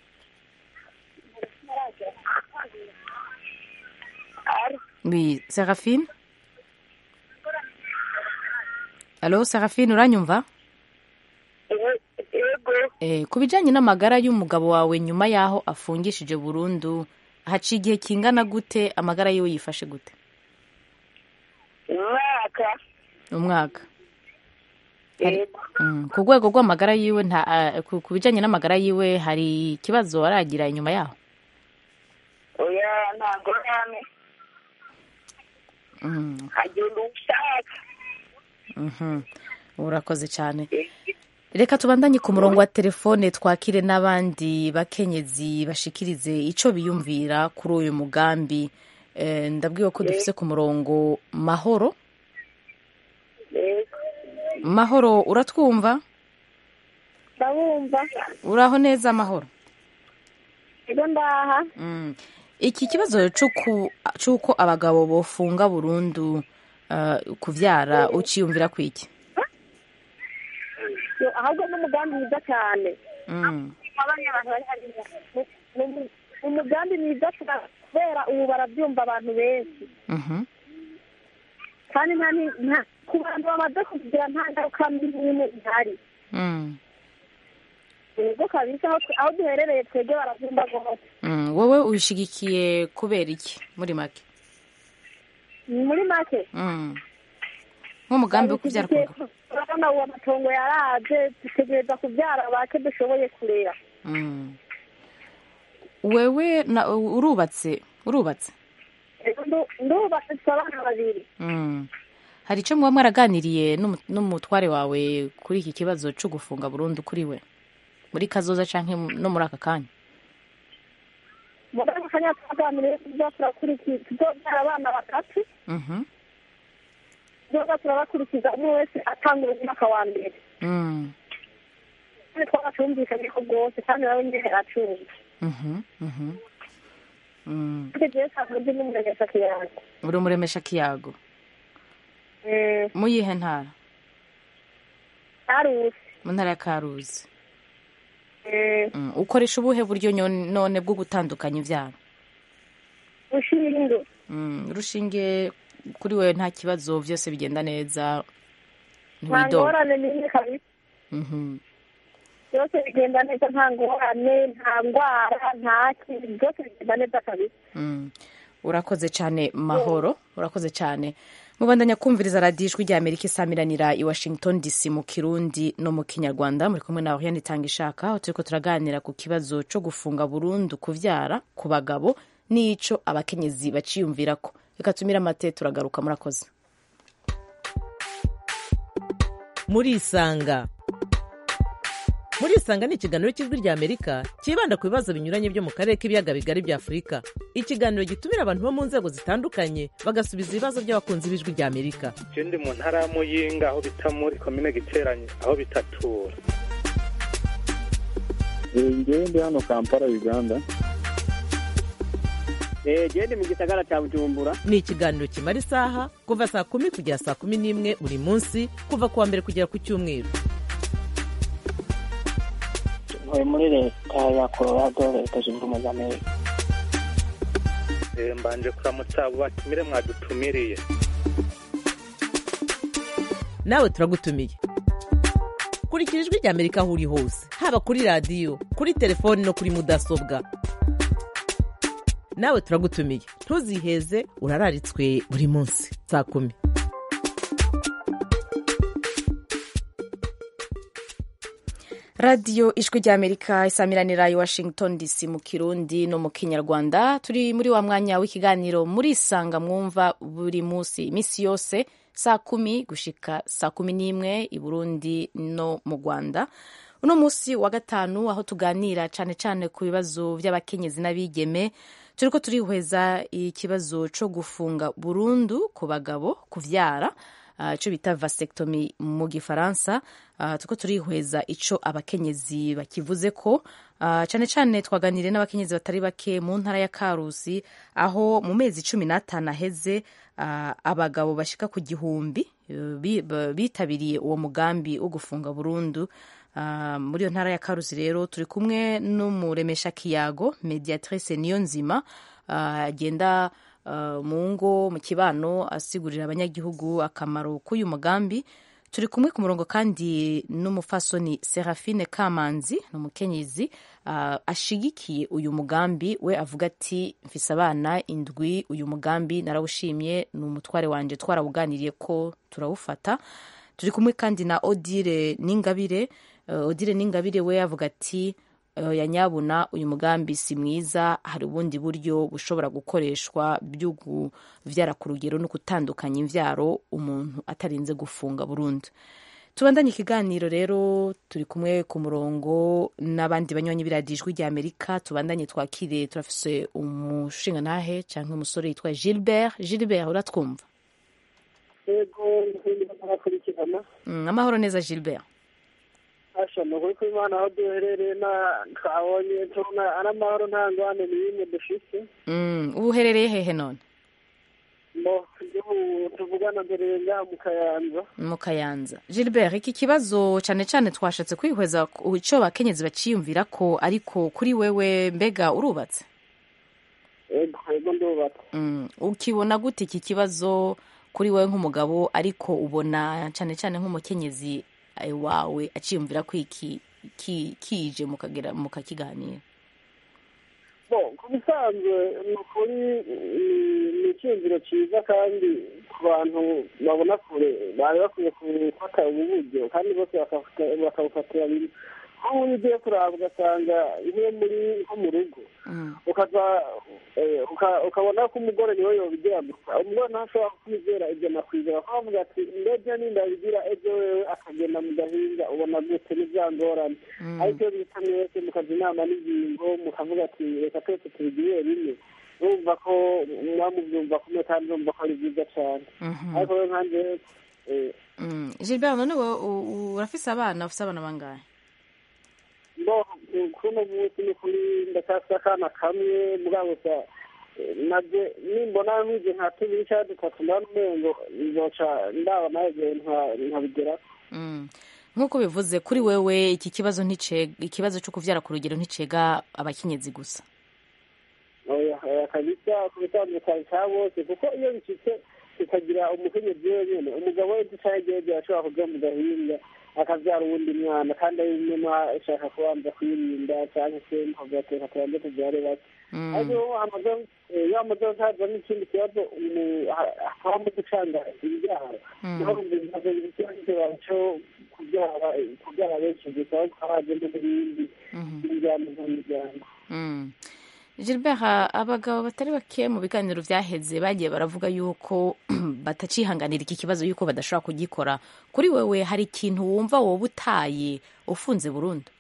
oui serafine alo serafine uranyumva Eh, ku bijanye n'amagara y'umugabo wawe nyuma y'aho afungishije burundu haciye igihe kingana gute amagara yiwe yifashe gute umwaka umwaka yego Mm, ku rwego rw'amagara yiwe nta ah, ku ku bijanye n'amagara yiwe hari ikibazo aragira inyuma yaho oya ntabwo name Mm, agenda ushaka mhm. urakoze cyane reka tubandanye ku murongo wa telefone twakire n'abandi bakenyezi bashikirize ico biyumvira kuri uyu mugambi Eh, ndabwiwe ko dufise ku murongo mahoro yego mahoro uratwumva ndabumva uraho neza mahoro ego ndaha Mm. iki kibazo c'uku- c'uko abagabo bofunga burundu uh, kuvyara uciyumvira kwiki Yo, ahubwo n'umugambi mwiza cyane mm. abanya abantu bari hariya Ni- ni umu- ni umugambi mwiza cyane kubera ubu barabyumva abantu benshi Mhm. kandi nta ni- nta- ku bantu bamaze kugira nta ngaruka mbi n'imwe ihari Mm. yego kabisa aho twe- aho duherereye twebwe barabyumva rwose Mm. wowe ubishigikiye kubera iki muri make Ni muri make mm. nk'umugambi wo kuvyara ku mugabo urabona uwo amatongo yaraje dutegereza kubyara bake dushoboye kurera mm. wewe na, urubatse urubatse Ego ndu- ndubatse dufite abana babiri mm. hari ico muba mwaraganiriye n'umu- n'umutware wawe kuri iki kibazo co gufunga burundu kuri we muri kazoza canke no muri aka kanya muri ako kanya twaganiriye tuza turakurikiza tuzobyara abana batatu Mhm. tuzoza turabakurikiza umwe wese atanga umwaka wa mbere Mm. kandi twaratumvikanyeho rwose kandi nawe nyine aracumva Mhm. Mhm. Mm. kandi jewe nsanzwe ndi n'umuregesha kiyange uri umuremesha kiyago mu yihe ntara arusi mu ntara ya karuzi Mm. ukoresha ubuhe buryo nyo- none bwo gutandukanya ibyaro ushinge Mm, urushinge kuri we nta kibazo byose bigenda neza nta ntiwidoga ngorane n'imwe kabisa Mhm. byose bigenda neza nta ngorane nta ndwara nta kintu byose bigenda neza kabisa Mm. urakoze cyane mahoro urakoze cyane mubandanya kumviriza radiyo ijwi rya amerika isamiranira i washington dc mu kirundi no mu kinyarwanda muri kumwe nawe yanitanga ishaka aho turiko turaganira ku kibazo co gufunga burundu kuvyara ku bagabo n'ico abakenyezi baciyumvirako reka tumire amate turagaruka murakoze murisanga murisanga ni ikiganiro cy'ijwi rya amerika cyibanda ku bibazo binyuranye byo mu karere k'ibiyaga bigari bya afurika ikiganiro gitumira abantu bo mu nzego zitandukanye bagasubiza ibibazo by'abakunzi b'ijwi rya amerika je ndi mu ntara ya muyinga aho bita muri komine giteranye aho bitatura ngewe ndi hano kampala uganda gende mu gisagara cya bujumbura ni ikiganiro kimara isaha kuva saa kumi kugera saa kumi n'imwe buri munsi kuva ku wa mbere kugera ku cyumweru ntuye muri leta ya colorado leta zunze ubumwe za amerika Eh, mbanje kuramutsa abo batumire mwadutumiriye nawe turagutumiye kurikira ijwi rya amerika aho uri hose haba kuri radiyo kuri telefoni no kuri mudasobwa nawe turagutumiye ntuziheze urararitswe buri munsi saa kumi radiyo ijwi rya amerika isamiranira i washington dc mu kirundi no mu kinyarwanda turi muri wa mwanya w'ikiganiro murisanga mwumva buri munsi iminsi yose saa kumi gushika saa kumi n'imwe i burundi no mu rwanda uno munsi wa gatanu aho tuganira cyane cyane ku bibazo by'abakenyezi n'abigeme turiko turihweza ikibazo co gufunga burundu ku bagabo kuvyara uh, ico bita vasectomy mu gifaransa uh, turiko turihweza ico abakenyezi bakivuze ko uh, cane cane twaganiriye n'abakenyezi batari bake mu ntara ya karusi aho mu mezi cumi n'atanu aheze uh, abagabo bashika ku gihumbi uh, bi- ba- bitabiriye uwo mugambi wo gufunga burundu Uh, muri iyo ntara ya karusi rero turi kumwe n'umuremesha kiyago mediatrice niyo nzima uh, agenda uh, mu ngo mu kibano asigurira abanyagihugu akamaro k'uyu mugambi turi kumwe ku murongo kandi n'umufasoni serafine kamanzi ni umukenyezi uh, ashigikiye uyu mugambi we avuga ati mfise abana indwi uyu mugambi narawushimye ni umutware wanje twarawuganiriye ko turawufata turi kumwe kandi na odile n'ingabire uh, odile n'ingabire we avuga ati uh, yanyabuna uyu mugambi si mwiza hari ubundi buryo bushobora gukoreshwa byo kuvyara ku rugero no gutandukanya imvyaro umuntu atarinze gufunga burundu tubandanye ikiganiro rero turi kumwe ku murongo n'abandi banywanyi b'iradiyo ijwi rya amerika tubandanye twakire turafise umushingantahe canke umusore yitwa gilbert gilbert uratwumva yego narakurikirana Mm, amahoro neza gilbert asha ni ukuri ko imana aho duherereye na twabonye tubona ari amahoro nta ngwane n'imwe dufite Mm, ubu uherereye hehe none mo igihugu tuvugana mbere ngaha mu kayanza mu kayanza gilbert iki kibazo cyane cyane twashatse kwihweza ku icyo bakenyezi baciyumvira ko ariko kuri wewe mbega urubatse yego yego ndubatse Mm, ukibona gute iki kibazo kuri wewe nk'umugabo ariko ubona cyane cyane nk'umukenyezi eh, wawe aciyumvira ko iki ki- kije mukagera mukakiganira bo ku bisanzwe ni ukuri ni- ni icyumviro cyiza kandi ku bantu babona kure bari bakwiye gufata ubu buryo kandi bose bakafata- bakabufatira aho uri ugiye kuraba ugasanga iyo muri nko mu rugo ukaza eh, uka- ukabona ko umugore niwe yobigira gusa umugore nawe ashobora kwizera ibyo nakwizera ko avuga ati ndebye nindabigira ejo wewe akagenda mu gahinga ubona gute n'ibyangorane ariko iyo bita mwese mukaza inama n'ingingo mukavuga ati reka twese tubigirire rimwe urumva ko mwamubyumva kumwe kandi urumva ko ari byiza cyane ariko rero nkanjye eh, Mm. gilbert none wowe u- u- urafise abana ufise abana bangahe bo kuno munsi ni kuri ndacyafite akana kamwe mugabo gusa eh, nabyo nimbona nk'ibyo nka tubiri cyangwa dutatu ndabona umengo nzoca ndaba nawe nkabigera Mm. nk'uko bivuze kuri wewe iki kibazo nticega ikibazo cyo kuvyara ku rugero nticega abakenyezi gusa oya oya kabisa ku bitandukanye cya bose kuko iyo bicitse kikagira umukenyezi wenyine umugabo we ducayegeje ashobora kuja mu gahinga akabyara uwundi mwana kandi ari nyuma ashaka kubanza kwirinda cyangwa se nkagateka tubanze tubyare bake ariko iyo amaze eh, iyo amaze haza n'ikindi kibazo umu- ha- hakabamo gucanga ibyaro niho ibibazo ikibazo cyo kubyara kubyara benshi gusa ahubwo haje n'ibindi bijyana n'imiryango Mm. Gilbert abagabo batari bake mu biganiro vyaheze bagiye baravuga yuko batacihanganira iki kibazo yuko badashobora kugikora kuri wewe hari ikintu wumva woba utaye ufunze burundu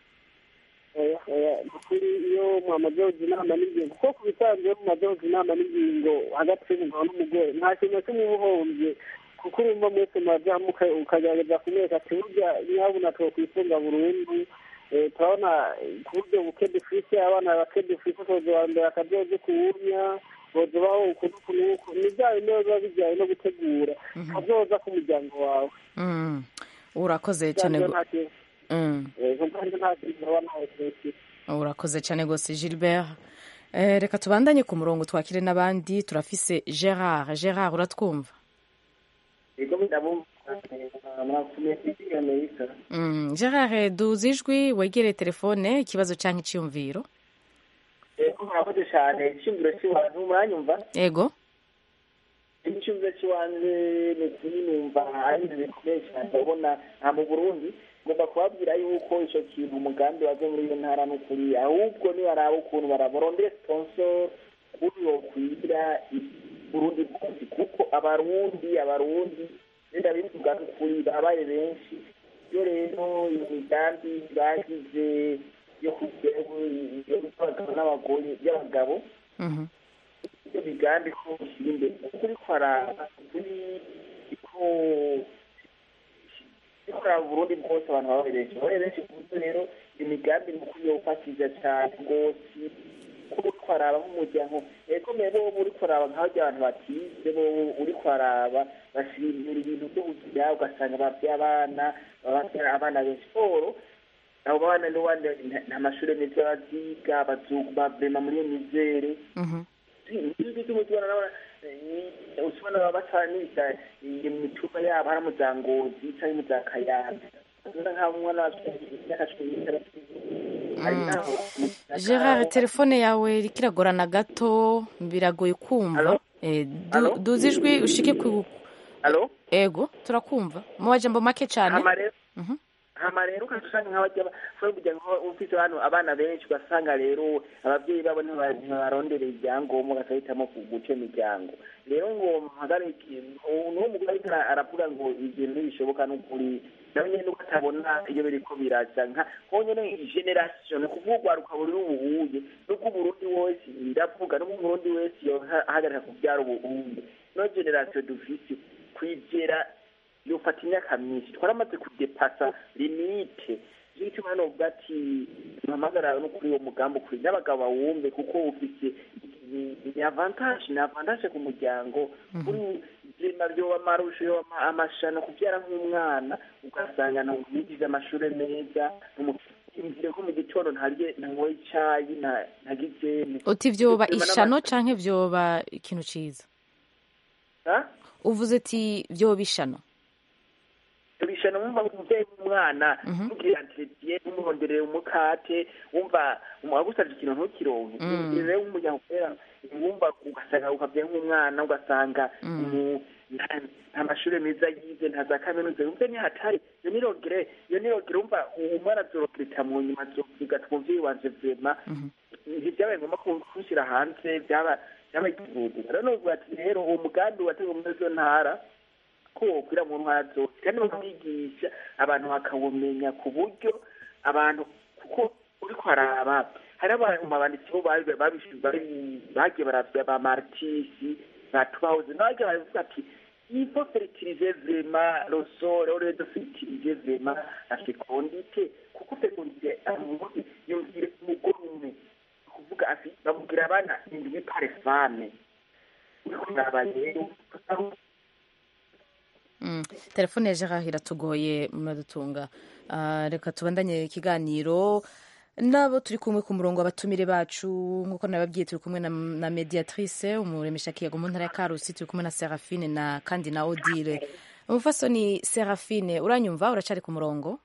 oya oya kuri iyo mwamaze kugira inama n'ingingo kuko ku bisanzwe iyo mumaze kugira inama n'ingingo hagati y'umugabo n'umugore nta kintu na kimwe uba uhombye kuko urumva mwese murazamuka ukagerageza kumwereka ati burya nyabuna twokwifunga burundu Eh, turabona ku buryo buke dufise abana bake dufise toza wa mbere akazoze kuwumya boza baho ukuntu kunuku ni bya bindi biba bijyanye no gutegura kazoza k'umuryango wawe Mm. urakoze cyane Byanjye go- nta kintu Mm. eh, kubwanjye nta kintu ndabona ntawe kirekire urakoze cyane rwose gilbert Eh, reka tubandanye ku murongo twakire n'abandi turafise gerard gerard uratwumva Ego ndabumva mwakumiye kuri Amerika. Mm. gerard duzi ijwi wegereye telefone ikibazo cyangwa icyiyumviro Ego mwakoze cyane icyumviro cy'iwanyu muranyumva? ego Icyumviro cy'iwanyu ni kuri numva ari ibintu bikomeye cyane ndabona nta mu Burundi ngomba kubabwira yuko icyo kintu umugambi waje muri iyo ntara ni ukuri ahubwo nibaraba ukuntu baraborondera sponsor kuri yo kwira Burundi bwose kuko abarundi abarundi nenda bivuga ukuri babaye benshi iyo rero imigambi bagize yo kugira yo abagabo n'abagore by'abagabo iyo migambi ko ushyira imbere kuko uri kwaraba kuri ko ikora Burundi bwose abantu babaye benshi babaye benshi ku buryo rero imigambi ni ukuri yofatiza cyane rwose kuko uri kwaraba nk'umuryango ego mbere bo uri kwaraba nk'aho abantu batize bo uri kwaraba bashyira imbere ibintu byo kugira ugasanga babyaye abana bababyara abana benshi siporo abo bana n'ubundi nta mashuri meza baziga bazuga bavrema muri iyo mizere ibyo cy'umutubona nabona usubona baba bataniriza imitumba yabo hari mu za ngozi cyangwa mu za kayanza nk'aho umwana w'imyaka cumi n'itandatu hari n'aho gerard telefone yawe iriko iragorana gato biragoye kumva Eh, du- duzi ijwi ushike ku Alo? ego turakumva mu majambo make cyane hama rero Mhm. hama rero ugasanga nk'abajya bashobora kugira ngo ufite hano abana benshi ugasanga rero ababyeyi babo ntiba- ntibarondereye ibyangombwa bagahitamo guca imiryango rero ngo mpagarike n'uwo mugore ariko ara- aravuga ngo ibintu ntibishoboka n'ukuri nawe nyine nuko atabona iyo biriko biraza nka honyine generation ni ukuvuga urwaruka buri ubuhuye n'ubwo uburundi wese ndavuga n'ubwo umurundi wese yohagarika kubyara ubuhuye no generation dufise kwigera yofata imyaka myinshi twaramaze kudepasa limite nicyo gituma hano uvuga ati mpamagara no kuri uwo mugambi ukuri n'abagabo bawumve kuko ufite ni- ni avantage ni avantage ku muryango kuri vyema vyoba amarusho yoba amashano kuvyara nk'umwana ugasanga ntamwigize amashure meza imvire ko mu gitondo ntarye ntanyoye icayi nta- ntagizene uti vyoba Vyema n'ama- ishano canke vyoba ikintu ciza Ha? uvuze ati vyoba ishano tubishana wumva umuvyeyi w'umwana mugira entretien umuronderera umukate wumva agusavye ikintu ntukironke Mm. rero w'umuryango kubera wumva ugasanga ukavye nk'umwana ugasanga Mm. umu- nta- nta mashuri meza yize nta za kaminuza yumve ni hatari iyo ni rogere iyo ni rogere umva umwana azorogereta mu nyuma azovuga ati umuvyeyi wanje vema ntibyabaye ngombwa ko kumushyira hanze byaba byaba igihugu rero novuga ati rero uwo mugambi watewe muri izo ntara ko wokwira mu ntwara zose kandi bakamwigisha abantu bakawumenya ku buryo abantu kuko uriko haraba hari abantu mu banditsi bo bari babishe- bari- bagiye baravya ba martisi batubahoze nabagiye baravuga ati il faut fertiliser vraiment le sol au lieu de fertiliser vraiment la fécondité kuko fécondité amuzi yumvire umugore umwe kuvuga ati bamubwira abana indwi pare femme uriko uraba rero Mm. telefone ya gerard iratugoye muradutunga Ah, reka tubandanye ikiganiro nabo turi kumwe ku murongo abatumire bacu nk'uko nababwiye turi kumwe na, na mediatrice umuremesha kiyago mu ntara ya karusi turi kumwe na serafine na kandi na odile umufasoni serafine uranyumva uracari ku murongo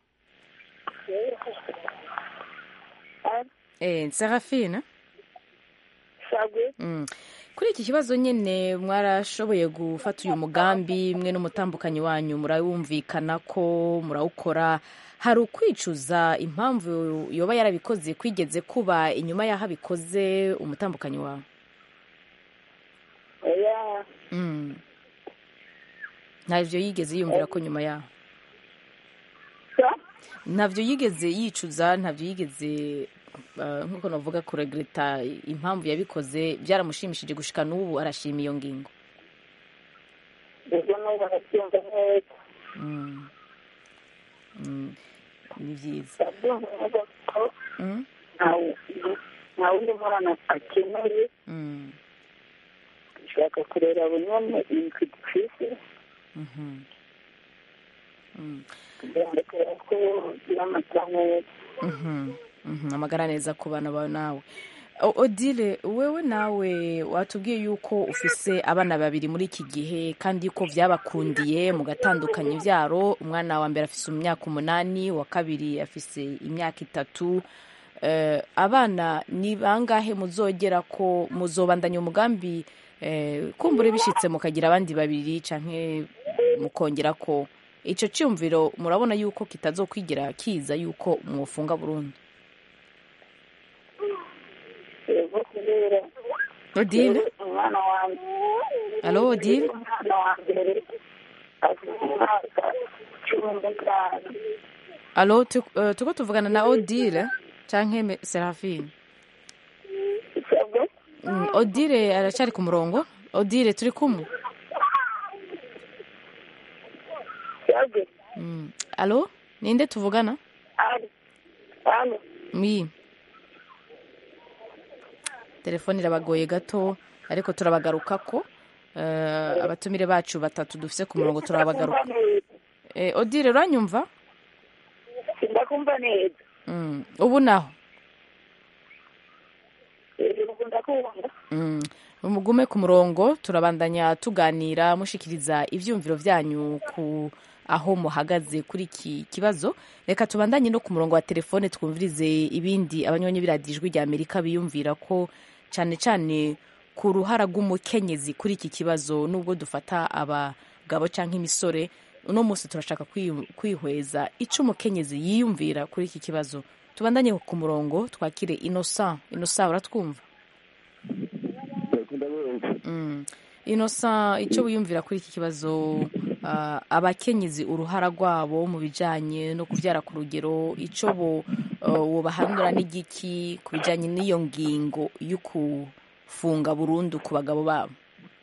eh, serafine sagwe Mm. kuri iki kibazo nyine mwarashoboye gufata uyu mugambi mwe n'umutambukanyi wanyu murawumvikana ko murawukora hari ukwicuza impamvu yoba yarabikoze kwigeze kuba inyuma y'aho abikoze umutambukanyi wawe oya Mm. ntabyo yigeze yiyumvira ko nyuma yaho ntabyo yigeze yicuza ntabyo yigeze uh, nk'uko navuga kuregreta impamvu yabikoze byaramushimishije gushika n'ubu arashima iyo ngingo ubwo n'ubu arabyumva neza Mm. Mm. ni byiza arabyumva neza ko Mm. ntawe ntawe undi mwana akeneye Mm. dushaka kurera bunyone indwi dufise Mhm. Mm. kugira ngo turebe ko ugira amata neza Mhm. Mhm. amagara neza ku bana bawe nawe O- odile wewe nawe watubwiye yuko ufise abana babiri muri iki gihe kandi yuko byabakundiye mugatandukanya ibyaro umwana wa mbere afise imyaka umunani wa kabiri afise imyaka itatu Eh, abana ni bangahe muzogera ko muzobandanya umugambi eh, kumbure bishitse mukagira abandi babiri canke mukongera ko ico cyumviro murabona yuko kitazokwigira kiza yuko mwofunga burundu yego kubera odile umwana wanjye alo odile umwana wa mbere afite umwaka cumi n'itanu alo tu- eh, turiko tuvugana na odile canke me- serafine isabwe Mm, odile aracari ku murongo odile turi kumwe isabwe Mm. alo ninde tuvugana ari hano mi telefone irabagoye gato ariko turabagarukako Eh, abatumire bacu batatu dufise ku murongo turabagaruka Eh, odile uranyumva sindakumva neza Mm, ubu naho hejuru ndakumva Mm, mugume ku murongo turabandanya tuganira mushikiriza ivyumviro vyanyu ku aho muhagaze kuri iki kibazo reka tubandanye no ku murongo wa telefone twumvirize ibindi abanywanyi biradijwi rya amerika biyumvira ko cane cane ku ruhara rw'umukenyezi kuri iki kibazo nubwo dufata abagabo canke imisore uno munsi turashaka kwiyu- kwihweza ico umukenyezi yiyumvira kuri iki kibazo tubandanye ku murongo twakire innocent innocent uratwumva Mm. Innocent icyo wiyumvira kuri iki kibazo ah, abakenyezi uruhara rwabo mu bijanye no kubyara ku rugero icyo bo ah, wobahanura n'igiki ku bijanye n'iyo ngingo yo kufunga burundu ku bagabo babo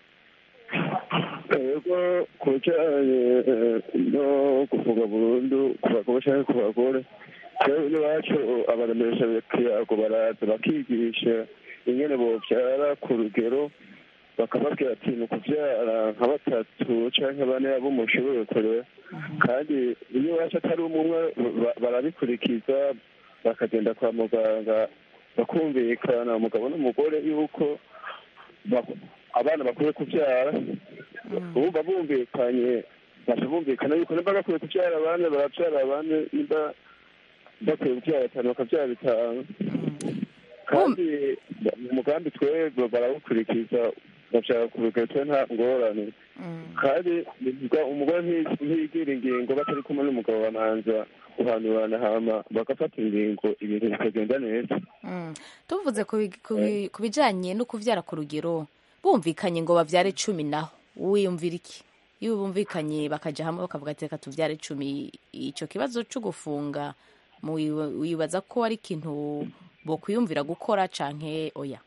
yego ku bijyanye eh, no kuvuga burundu ku bagabo cyangwa ku bagore twebwe n'iwacu abaremesha kiyago baraza bakigisha ingene bobyara ku rugero bakababwira ati ni ukubyara nka batatu cyangwa bane abo mushoboye kurera kandi iyo iwacu atari umwe ba- barabikurikiza bakagenda kwa muganga bakumvikana umugabo n'umugore yuko bak- abana bakwiye kubyara bumva bumvikanye baca bumvikana yuko nimba bakwiye kubyara abane barabyara abane nimba bakwiye kubyara batanu bakabyara bitanu kandi umugambi twebwe barawukurikiza bashaka kurugeta nta ngorane kandi bivuga umugore nti- ntiyigira ingingo batari kumwe n'umugabo bamanza guhanurana hama bagafata ingingo ibintu bikagenda neza Mm. tuvuze ku bi- ku bi- ku bijanye no kuvyara ku rugero bumvikanye ngo bavyare cumi naho wiyumvira iki iyo bumvikanye bakaja hamwe bakavuga ati reka tuvyare cumi ico kibazo co gufunga muwi- wibaza ko ari ikintu bokwiyumvira gukora canke oya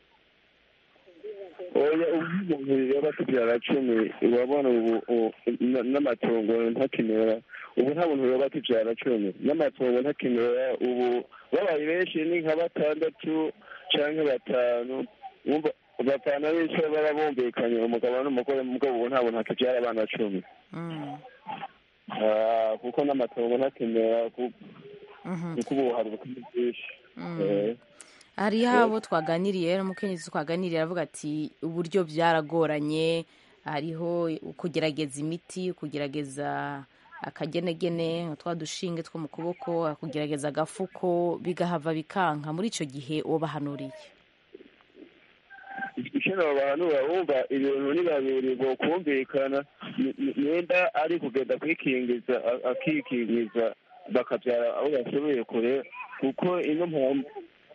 oya ubu umuntu yaba tubyara cumi urabona ubu u- na- n'amatongo ntakimera ubu nta muntu yoba tubyara cumi n'amatongo ntakimera ubu babaye benshi ni nka batandatu canke batanu wumva batanu bicaye baba bumvikanye umugabo n'umugore mugabo ubu nta muntu akibyara abana cumi Ah, kuko n'amatongo ntakimera ku- kuko ubu hari ubukungu bwinshi Eh. hariho abo twaganiriye n'umukenyezi twaganiriye aravuga ati uburyo byaragoranye hariho kugerageza imiti kugerageza akagenegene twa dushinge two mu kuboko kugerageza agafuko bigahava bikanka muri icyo gihe ubahanuriye icyo bahanura wumva ibintu ni babiri bokumvikana ni- ni- nimba ari kugenda kwikingiza a- akikingiza bakabyara aho bashoboye kure kuko ino mpamvu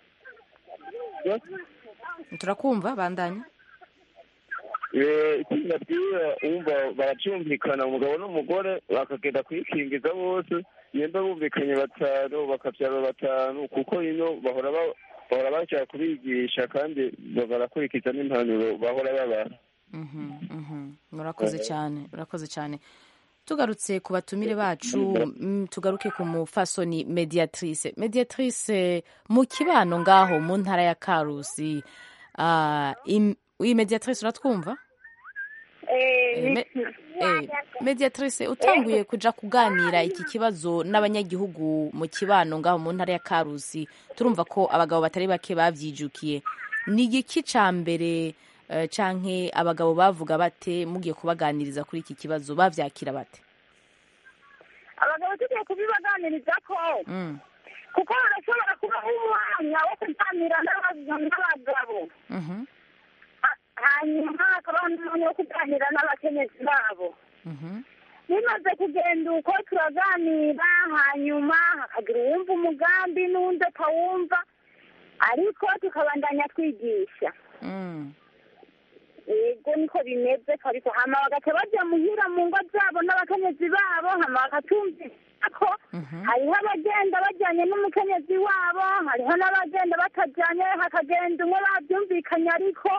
turakumva bandanya Eh, ikindi nabwira wumva baracyumvikana umugabo n'umugore bakagenda kwikingiza bose nimba bumvikanye batanu bakabyara batanu kuko ino bahora ba- bahora bashaka kubigisha kandi barakurikiza n'impanuro bahora babaha murakoze cyane murakoze cyane tugarutse ku batumire bacu mm, tugaruke ku mufasoni mediatrice mediatrice mu kibano ngaho mu ntara ya karusi ah, im- iyi mediatrice uratwumva Eh, me- eh, mediatrice utanguye kuja kuganira iki kibazo n'abanyagihugu mu kibano ngaho mu ntara ya karusi turumva ko abagabo batari bake bavyijukiye ni igiki ca mbere eh, canke abagabo bavuga bate mugiye kubaganiriza kuri iki kibazo bavyakira bate abagabo tugiye kubibaganiriza ko Mm, kuko barashobora kubaho umwanya wo kuganira n'aba- n'abagabo mhm, Ha- hanyuma hakabaho n'umwanya wo kuganira n'abakenyezi babo mhm, bimaze kugenda uko turaganira hanyuma hakagira uwumva umugambi n'uwundi atawumva ariko tukabandanya twigisha mm, yego niko bimeze ariko hama bagaca baja muhira mu ngo zabo n'abakenyezi babo hama bakatumvira ko hariho abagenda bajyanye n'umukenyezi wabo hariho n'abagenda batajyanye hakagenda umwe babyumvikanye ariko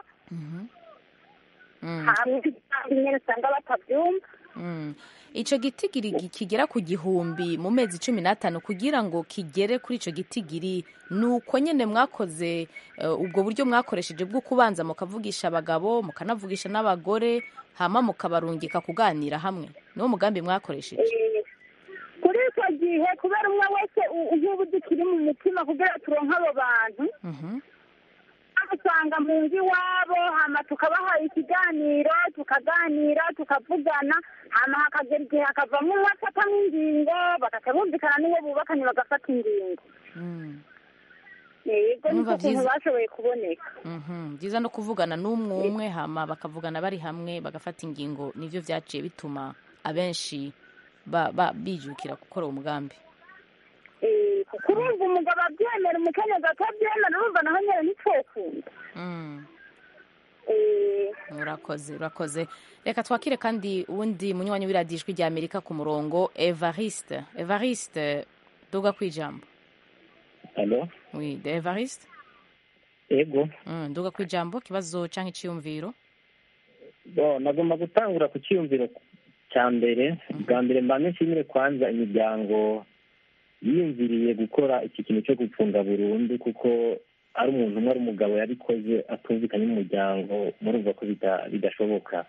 mm, hamwe nyine usanga batabyumva mm. ico gitigiri gi- kigera ku gihumbi mu mezi cumi n'atanu kugira ngo kigere kuri ico gitigiri ni uko nyene mwakoze eh, ubwo buryo mwakoresheje bwo kubanza mukavugisha abagabo mukanavugisha n'abagore hama mukabarungika kuganira hamwe niwo mugambi mwakoresheje Eh, kuri icyo gihe kubera umwe wese u- nk'ubu dukiri mu mutima kugira turonke abo bantu Mhm, usanga mu nzu iwabo hama tukabaha ikiganiro tukaganira tukavugana hama hakagera igihe hakavamo umwe afata nk'ingingo bagaca bumvikana n'uwo bubakanye bagafata ingingo mm, yego Numva niko kuntu vyiza. bashoboye kuboneka mhm. byiza no kuvugana n'umwe umwe hama bakavugana bari hamwe bagafata ingingo nivyo vyaciye bituma abenshi ba- ba- bijukira gukora uwo mugambi Eh, kuko urumva umugabo abyemera umukenyezi atabyemera urumva naho nyine ntitwokunda Mm. Eh, urakoze urakoze reka twakire kandi uwundi munywanyi w'iradiyo ijwi rya amerika ku murongo evariste evariste duga ku ijambo alo oui de evariste ego mm, duga ku ijambo kibazo canke iciyumviro bo nagomba gutangura ku cyiyumviro cya mbere bwa mbere mbanze nshimire kwanza imiryango yiyumviriye gukora iki kintu cyo gupfunga burundu kuko ari umuntu umwe ari umugabo yabikoze atumvikanye n'umuryango murumva ko bida- bidashoboka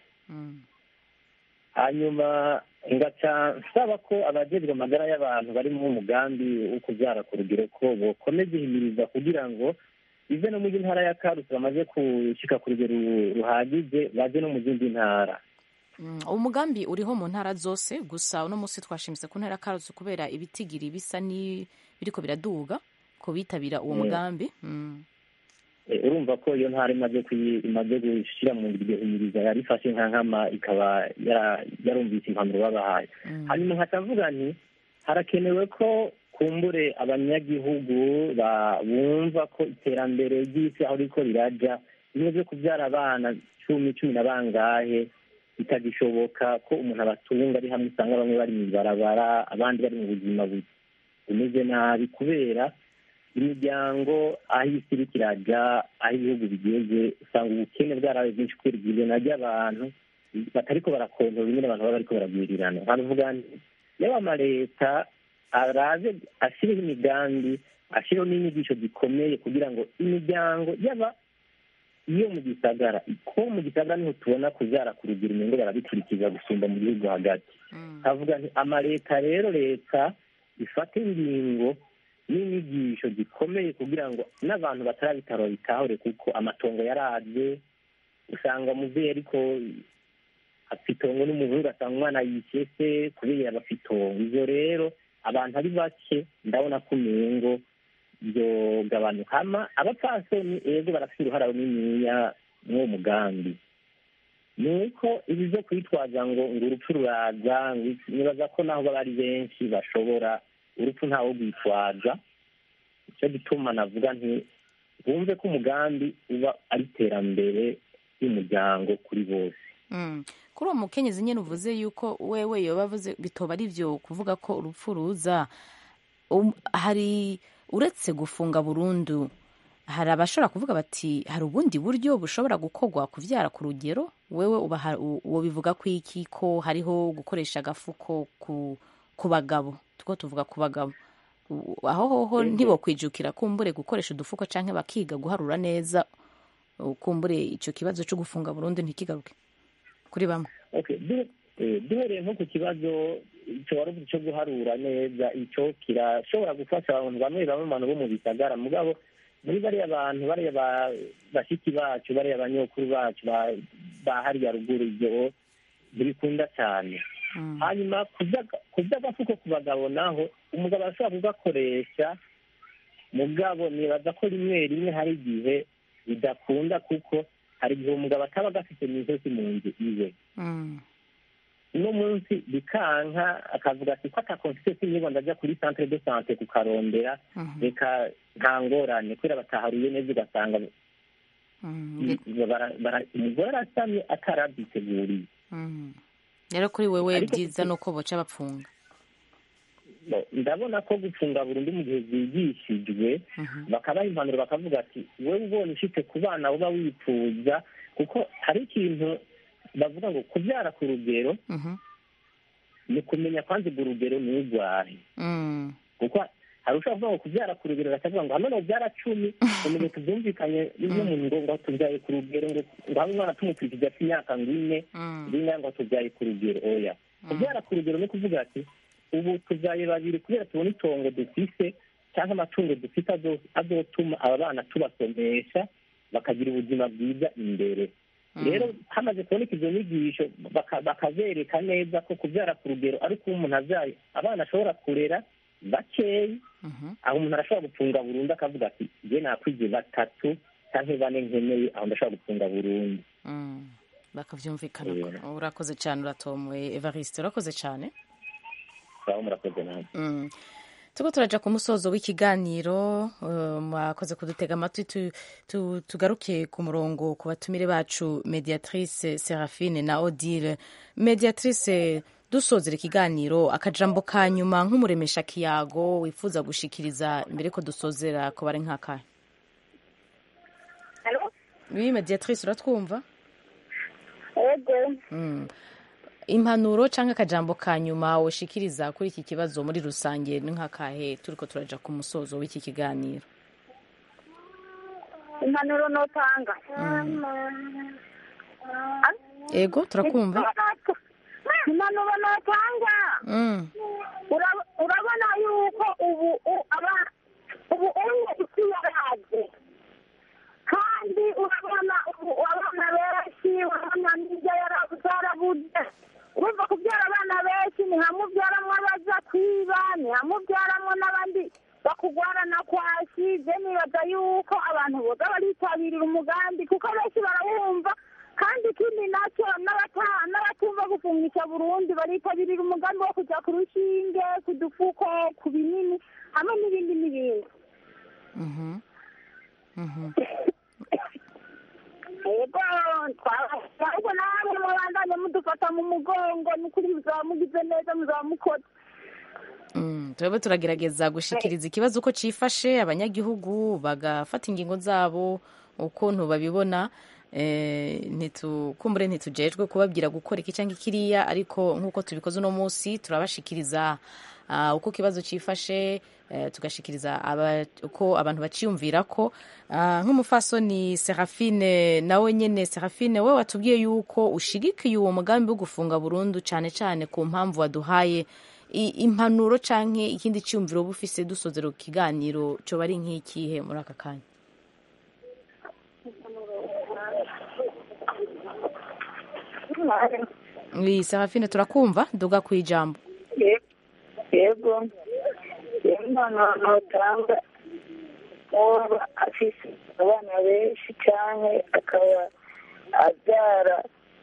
hanyuma ngaca nsaba ko abajejwe amagara y'abantu bari mu mugambi wo kubyara ku rugero ko bokomeza ihimiriza kugira ngo ive no mu ntara ya karusi bamaze gushyika ku rugero ruhagije baje no mu zindi ntara Mm, uwo mugambi uriho mu ntara zose gusa uno munsi twashimitse ku ntara ya karusi kubera ibitigiri bisa ni biriko biraduga ko bitabira uwo Mm. mugambi mm. Eh, urumva ko iyo ntara imaze kuyi- imaze gushyira mu iryo himiriza yari ifashe nka nkama ikaba yara- yarumvise impanuro babahaye hanyuma nkacavuga nti harakenewe ko kumbure abanyagihugu ba- bumva ko iterambere ry'isi aho riko riraja bimwe byo kubyara abana cumi cumi na bangahe bitagishoboka ko umuntu abatunga ari hamwe usanga bamwe bari mu ibarabara abandi bari mu buzima bu- bumeze nabi kubera imiryango aho isi iriko iraja aho ibihugu bigeze usanga ubukene bwarabaye bwinshi kubera igizana ry'abantu batariko barakontorora nyine abantu baba bariko baragwirirana nkavuga nti yaba amaleta araze ashyireho imigambi ashyireho n'inyigisho zikomeye kugira ngo imiryango yaba iyo mu gisagara ko mu gisagara niho tubona kubyara ku rugero inyungu barabikurikiza gusumba mu gihugu hagati havuga nti amaleta rero leta ifate ingingo n'inyigisho zikomeye kugira ngo n'abantu batarabitaro bitahure kuko amatongo yaraje usanga umubyeyi ariko afite itongo n'umuhungu asanga umwana yishyuye se kubera bafite itongo ibyo rero abantu ari bake ndabona ko umengo byogabanuka hama abapfasoni ego barafite uruhara runiniya mw'uwo mugambi ni uko ibi byo kwitwaza ngo ngo urupfu ruraza ngo iki- nibaza ko naho baba ari benshi bashobora urupfu ntawo rwitwaza nicyo gituma navuga nti bumve ko umugambi uba ari iterambere ry'umuryango kuri bose Mm. kuri uwo mukenyezi nyine uvuze yuko wewe yoba avuze bitoba ari byo kuvuga ko urupfu ruza um, hari uretse gufunga burundu hari abashobora kuvuga bati hari ubundi buryo bushobora gukorwa kuvyara ku rugero wewe uba ha- u- uwo bivuga ko iki ko hariho gukoresha agafuko ku, ku bagabo tuko tuvuga ku bagabo U- aho hoho Ego. ntibokwijukira kumbure gukoresha udufuko canke bakiga guharura neza uh, kumbure ico kibazo co gufunga burundu ntikigaruke kuri bamwe okay du- eh, duhereye nko ku kibazo icyo wari uvuze cyo guharura neza icyo kirashobora gufasha abantu bamwe bamwe mu bantu bo mu bisagara mugabo muri bariya bantu bariya ba- bashiki bacu bariya banyokuru bacu ba- ba hariya ruguru ibyo ntibikunda cyane hanyuma kuby'aga- kuby'agafuko ku bagabo naho umugabo arashobora kugakoresha mugabo nibaza ko rimwe rimwe hari igihe bidakunda kuko hari igihe umugabo ataba agafite mu ijosi mu nzu iwe uno munsi bikanka akavuga ati ko atakonfite sinyigo ndajya kuri centre de sante kukarondera reka nta ngorane kubera bataharuye neza ugasanga bara- bara- umugore arasamye atarabyiteguriye Mm. rero kuri wewe Ariko byiza ni uko boca bapfunga Bo, ndabona ko gufunga burundu mu gihe zigishijwe bakabaha impanuro bakavuga ati wowe ubonye ufite ku bana uba wifuza kuko hari ikintu bavuga ngo kubyara ku rugero ni kumenya kwanza urwo rugero nturwaye Mm. kuko hari ushobora kuvuga ngo kubyara ku rugero bakavuga ngo hano byara cumi umuntu tubyumvikanye n'ibyo muntu ngo ngo tubyaye ku rugero ngo ngo habe umwana tumukurikiza afite imyaka ngo ine ngo ine ngo tubyaye ku rugero oya kubyara ku rugero ni ukuvuga ati ubu tubyaye babiri kubera tubona itongo dufise cyangwa amatungo dufite azo- azotuma aba bana tubasomesha bakagira ubuzima bwiza imbere rero hamaze kuboneka izo nyigisho baka- bakabereka neza ko kubyara ku rugero ariko umuntu abyaye abana ashobora kurera bakeyi aho umuntu arashobora gufunga burundu akavuga ati njye nakwije batatu cyangwa bane nkeneye aho ndashobora gufunga burundu Mm. bakavyumvikana ko urakoze cyane uratomoye evariste urakoze cyane sawa murakoze nawe Mm. turiko turaja ku musozo w'ikiganiro uh, mwakoze kudutega amatwi tu, tu, tugaruke ku murongo ku batumire bacu mediatrice serafine na odile mediatrice dusozera ikiganiro akajambo ka nyuma nk'umuremesha kiyago wifuza gushikiriza mbere ko dusozera ko bari nk'akahe oui mediatrice uratwumva ego Mm. impanuro cyangwa akajambo ka nyuma ushikiriza kuri iki kibazo muri rusange ni nk'akahe turiko turaja ku musozo w'iki kiganiro impanuro notanga ego turakumva impanuro notanga Mm. Ura- urabona yuko ubu u- aba- ubu unye isi yaraje kandi urabona ubu abana benshi urabona n'ibyo yarabuze urumva kubyara abana benshi ni hamwe ubyaramwo abaza kwiba ni hamwe ubyaramwo n'abandi bakugwarana kwashi je nibaza yuko abantu abantu boza baritabirira umugambi kuko benshi barawumva kandi ikindi nacyo n'abata- n'abatumva gufungisha burundi baritabirira umugambi wo kujya ku rushinge ku dufuko ku binini hamwe n'ibindi n'ibindi Mhm. Mhm. yego twabasaba ahubwo namwe mubandanye mudufata mu mugongo ni ukuri muzaba mugize neza muzaba mukoze Mm, turaba turagerageza gushikiriza ikibazo uko cifashe abanyagihugu bagafata ingingo zabo ukuntu babibona eh, ntitu- kumbure ntitujejwe kubabwira gukora iki cyangwa ikiriya ariko nk'uko tubikoze uno munsi turabashikiriza ah, uko ikibazo cifashe eh, tugashikiriza aba- uko abantu baciyumvira ko Ah, nk'umufasoni serafine nawe nyene serafine we watubwiye yuko ushigikiye uwo mugambi wo gufunga burundu cane cane ku mpamvu waduhaye I- impanuro canke ikindi cyumviro uba ufise dusozera ku kiganiro coba ari nk'ikihe muri aka kanya wi serafine turakumva duga ku ijambo yego rero impano notanga waba afise abana benshi cyane akaba abyara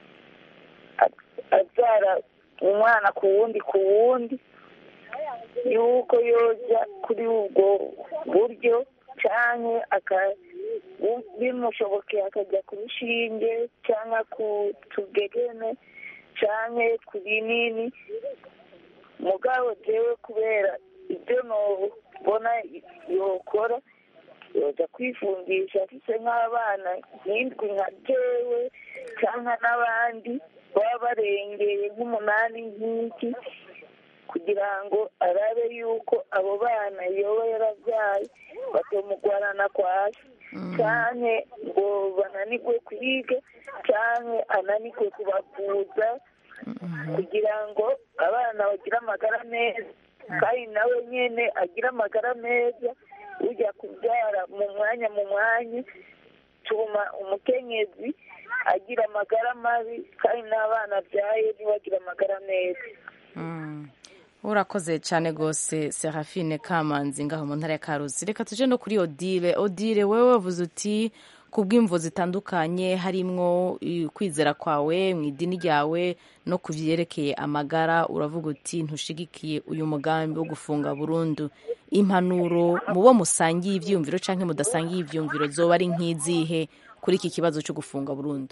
abyara umwana ku wundi ku wundi yuko yoja kuri ubwo buryo cyane bimushobokeye akajya ku rushinge cyangwa ku tugegene cyane ku binini mugabo jewe kubera ibyo nobona yokora yoja kwifungisha afise nk'abana nk'indwi nka jewe cyangwa n'abandi baba barengeye nk'umunani nk'iki kugira ngo arabe yuko abo bana yoba yarabyaye batomugwarana kwasi canke ngo bananirwe kwiga canke ananirwe kubavuza kugira ngo abana bagire amagara meza kandi nawe nyene agire amagara meza ujya kubyara mu mwanya mu mwanya tuma umukenyezi agira amagara mabi kandi n'abana abyaye ntibagire amagara meza Mm. urakoze cyane rwose serafine kamanzi ngaho mu ntara ya karusi reka tuje no kuri odile odile wewe wavuze uti ku bw'imvo zitandukanye harimwo i- kwizera kwawe mu idini ryawe no ku byerekeye amagara uravuga uti ntushigikiye uyu mugambi wo gufunga burundu impanuro mu bo musangiye ibyiyumviro cyangwa mudasangiye ibyiyumviro zoba ari nk'izihe kuri iki kibazo cyo gufunga burundu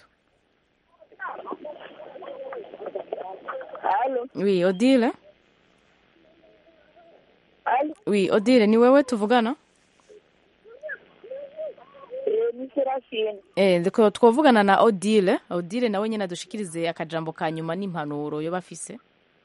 wi odile wi odile ni wewe tuvugana ni serafine Eh, ndiko twavugana na Odile. Odile nawe nyine adushikirize akajambo ka nyuma n'impanuro yo bafise.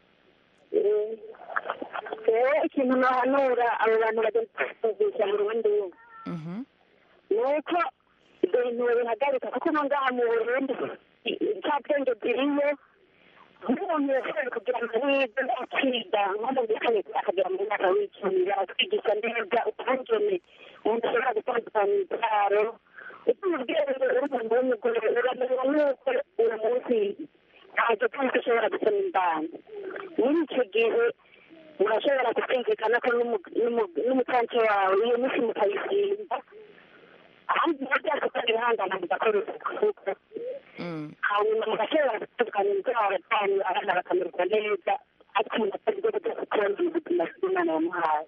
rero ikintu nahanura abo bantu bagenda kuvugisha mu rundi Mhm. ni uko ibyo bintu bihagarika kuko no ngaha mu burundi cya bwenge bwiriyo nk'umuntu yashoboye kugira amahirwe akiga nko mu gihe akagera mu mwaka w'icumi baratwigisha neza ukungene umuntu ashobora gutandukanya ibyaro utumubwira ngo uri umuntu w'umugore uramenya yuko uwo munsi ntabwo tuzi ko ushobora gusoma imbanza muri icyo gihe murashobora kukumvikana ko n'umu- n'umu- n'umutansi wawe iyo minsi mukayisimba ahandi byose kandi bihangana mugakora isuku hanyuma mugashobora gutandukanya indwara zanyu abana bakamererwa neza ariko umuntu atazi bwo guteza ukundi ubuzima bw'imana yamuhaye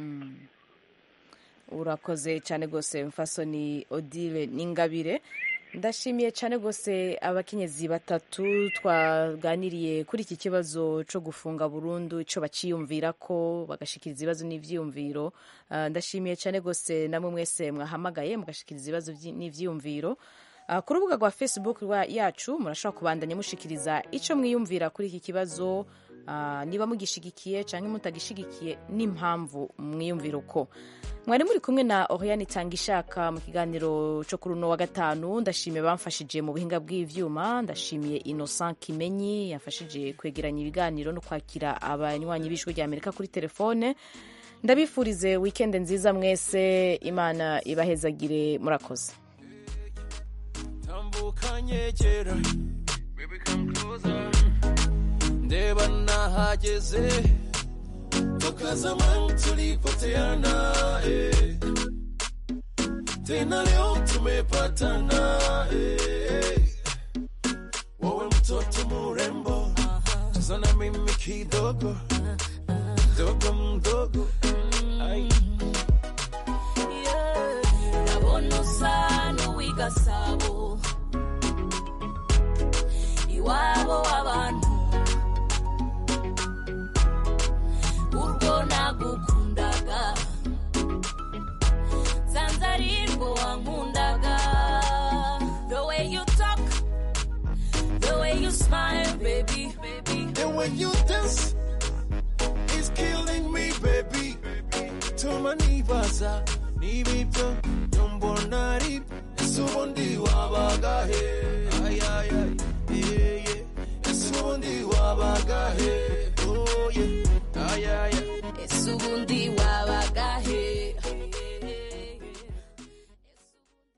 Urakoze cyane rwose mfasoni Odile n'ingabire. Ndashimiye cyane rwose abakenyezi batatu twaganiriye kuri iki kibazo cyo gufunga burundu icyo baciyumvira ko bagashikiriza ibibazo n'ivyiyumviro. Ah, ndashimiye cyane rwose namwe mwese mwahamagaye mugashikiriza ibibazo vyi- n'ivyiyumviro. Ah, ku rubuga rwa facebook rwa yacu murashobora kubandanya mushikiriza icyo mwiyumvira kuri iki kibazo ah, niba mugishigikiye cyangwa mutagishigikiye n'impamvu mwiyumvira uko mwari muri kumwe na oriane itanga ishaka mu kiganiro cyo kuri uno wa gatanu ndashimiye bamfashije mu buhinga bw'ivyuma ndashimiye innocent kimenyi yafashije kwegeranya ibiganiro no kwakira abanywanyi b'ijwi rya amerika kuri telefone ndabifurize wikende nziza mwese imana ibahezagire murakoze tambuka nyegera ndeba nahageze toka zamani tulipoteana eh. tena leo tumepatana eh. wewe mtoto murembo cheza na mimi kidogo mdogo mdogo Ai. ndabona usa n'uw'igasabo iwabo w'abantu urwo nagukundaga sanze ari rwo wankundaga the way you talk the way you smile baby And when you dance, it's killing me, baby. Tuma nibaza, nibibyo, nyombona ari, ese ubundi wabaga he?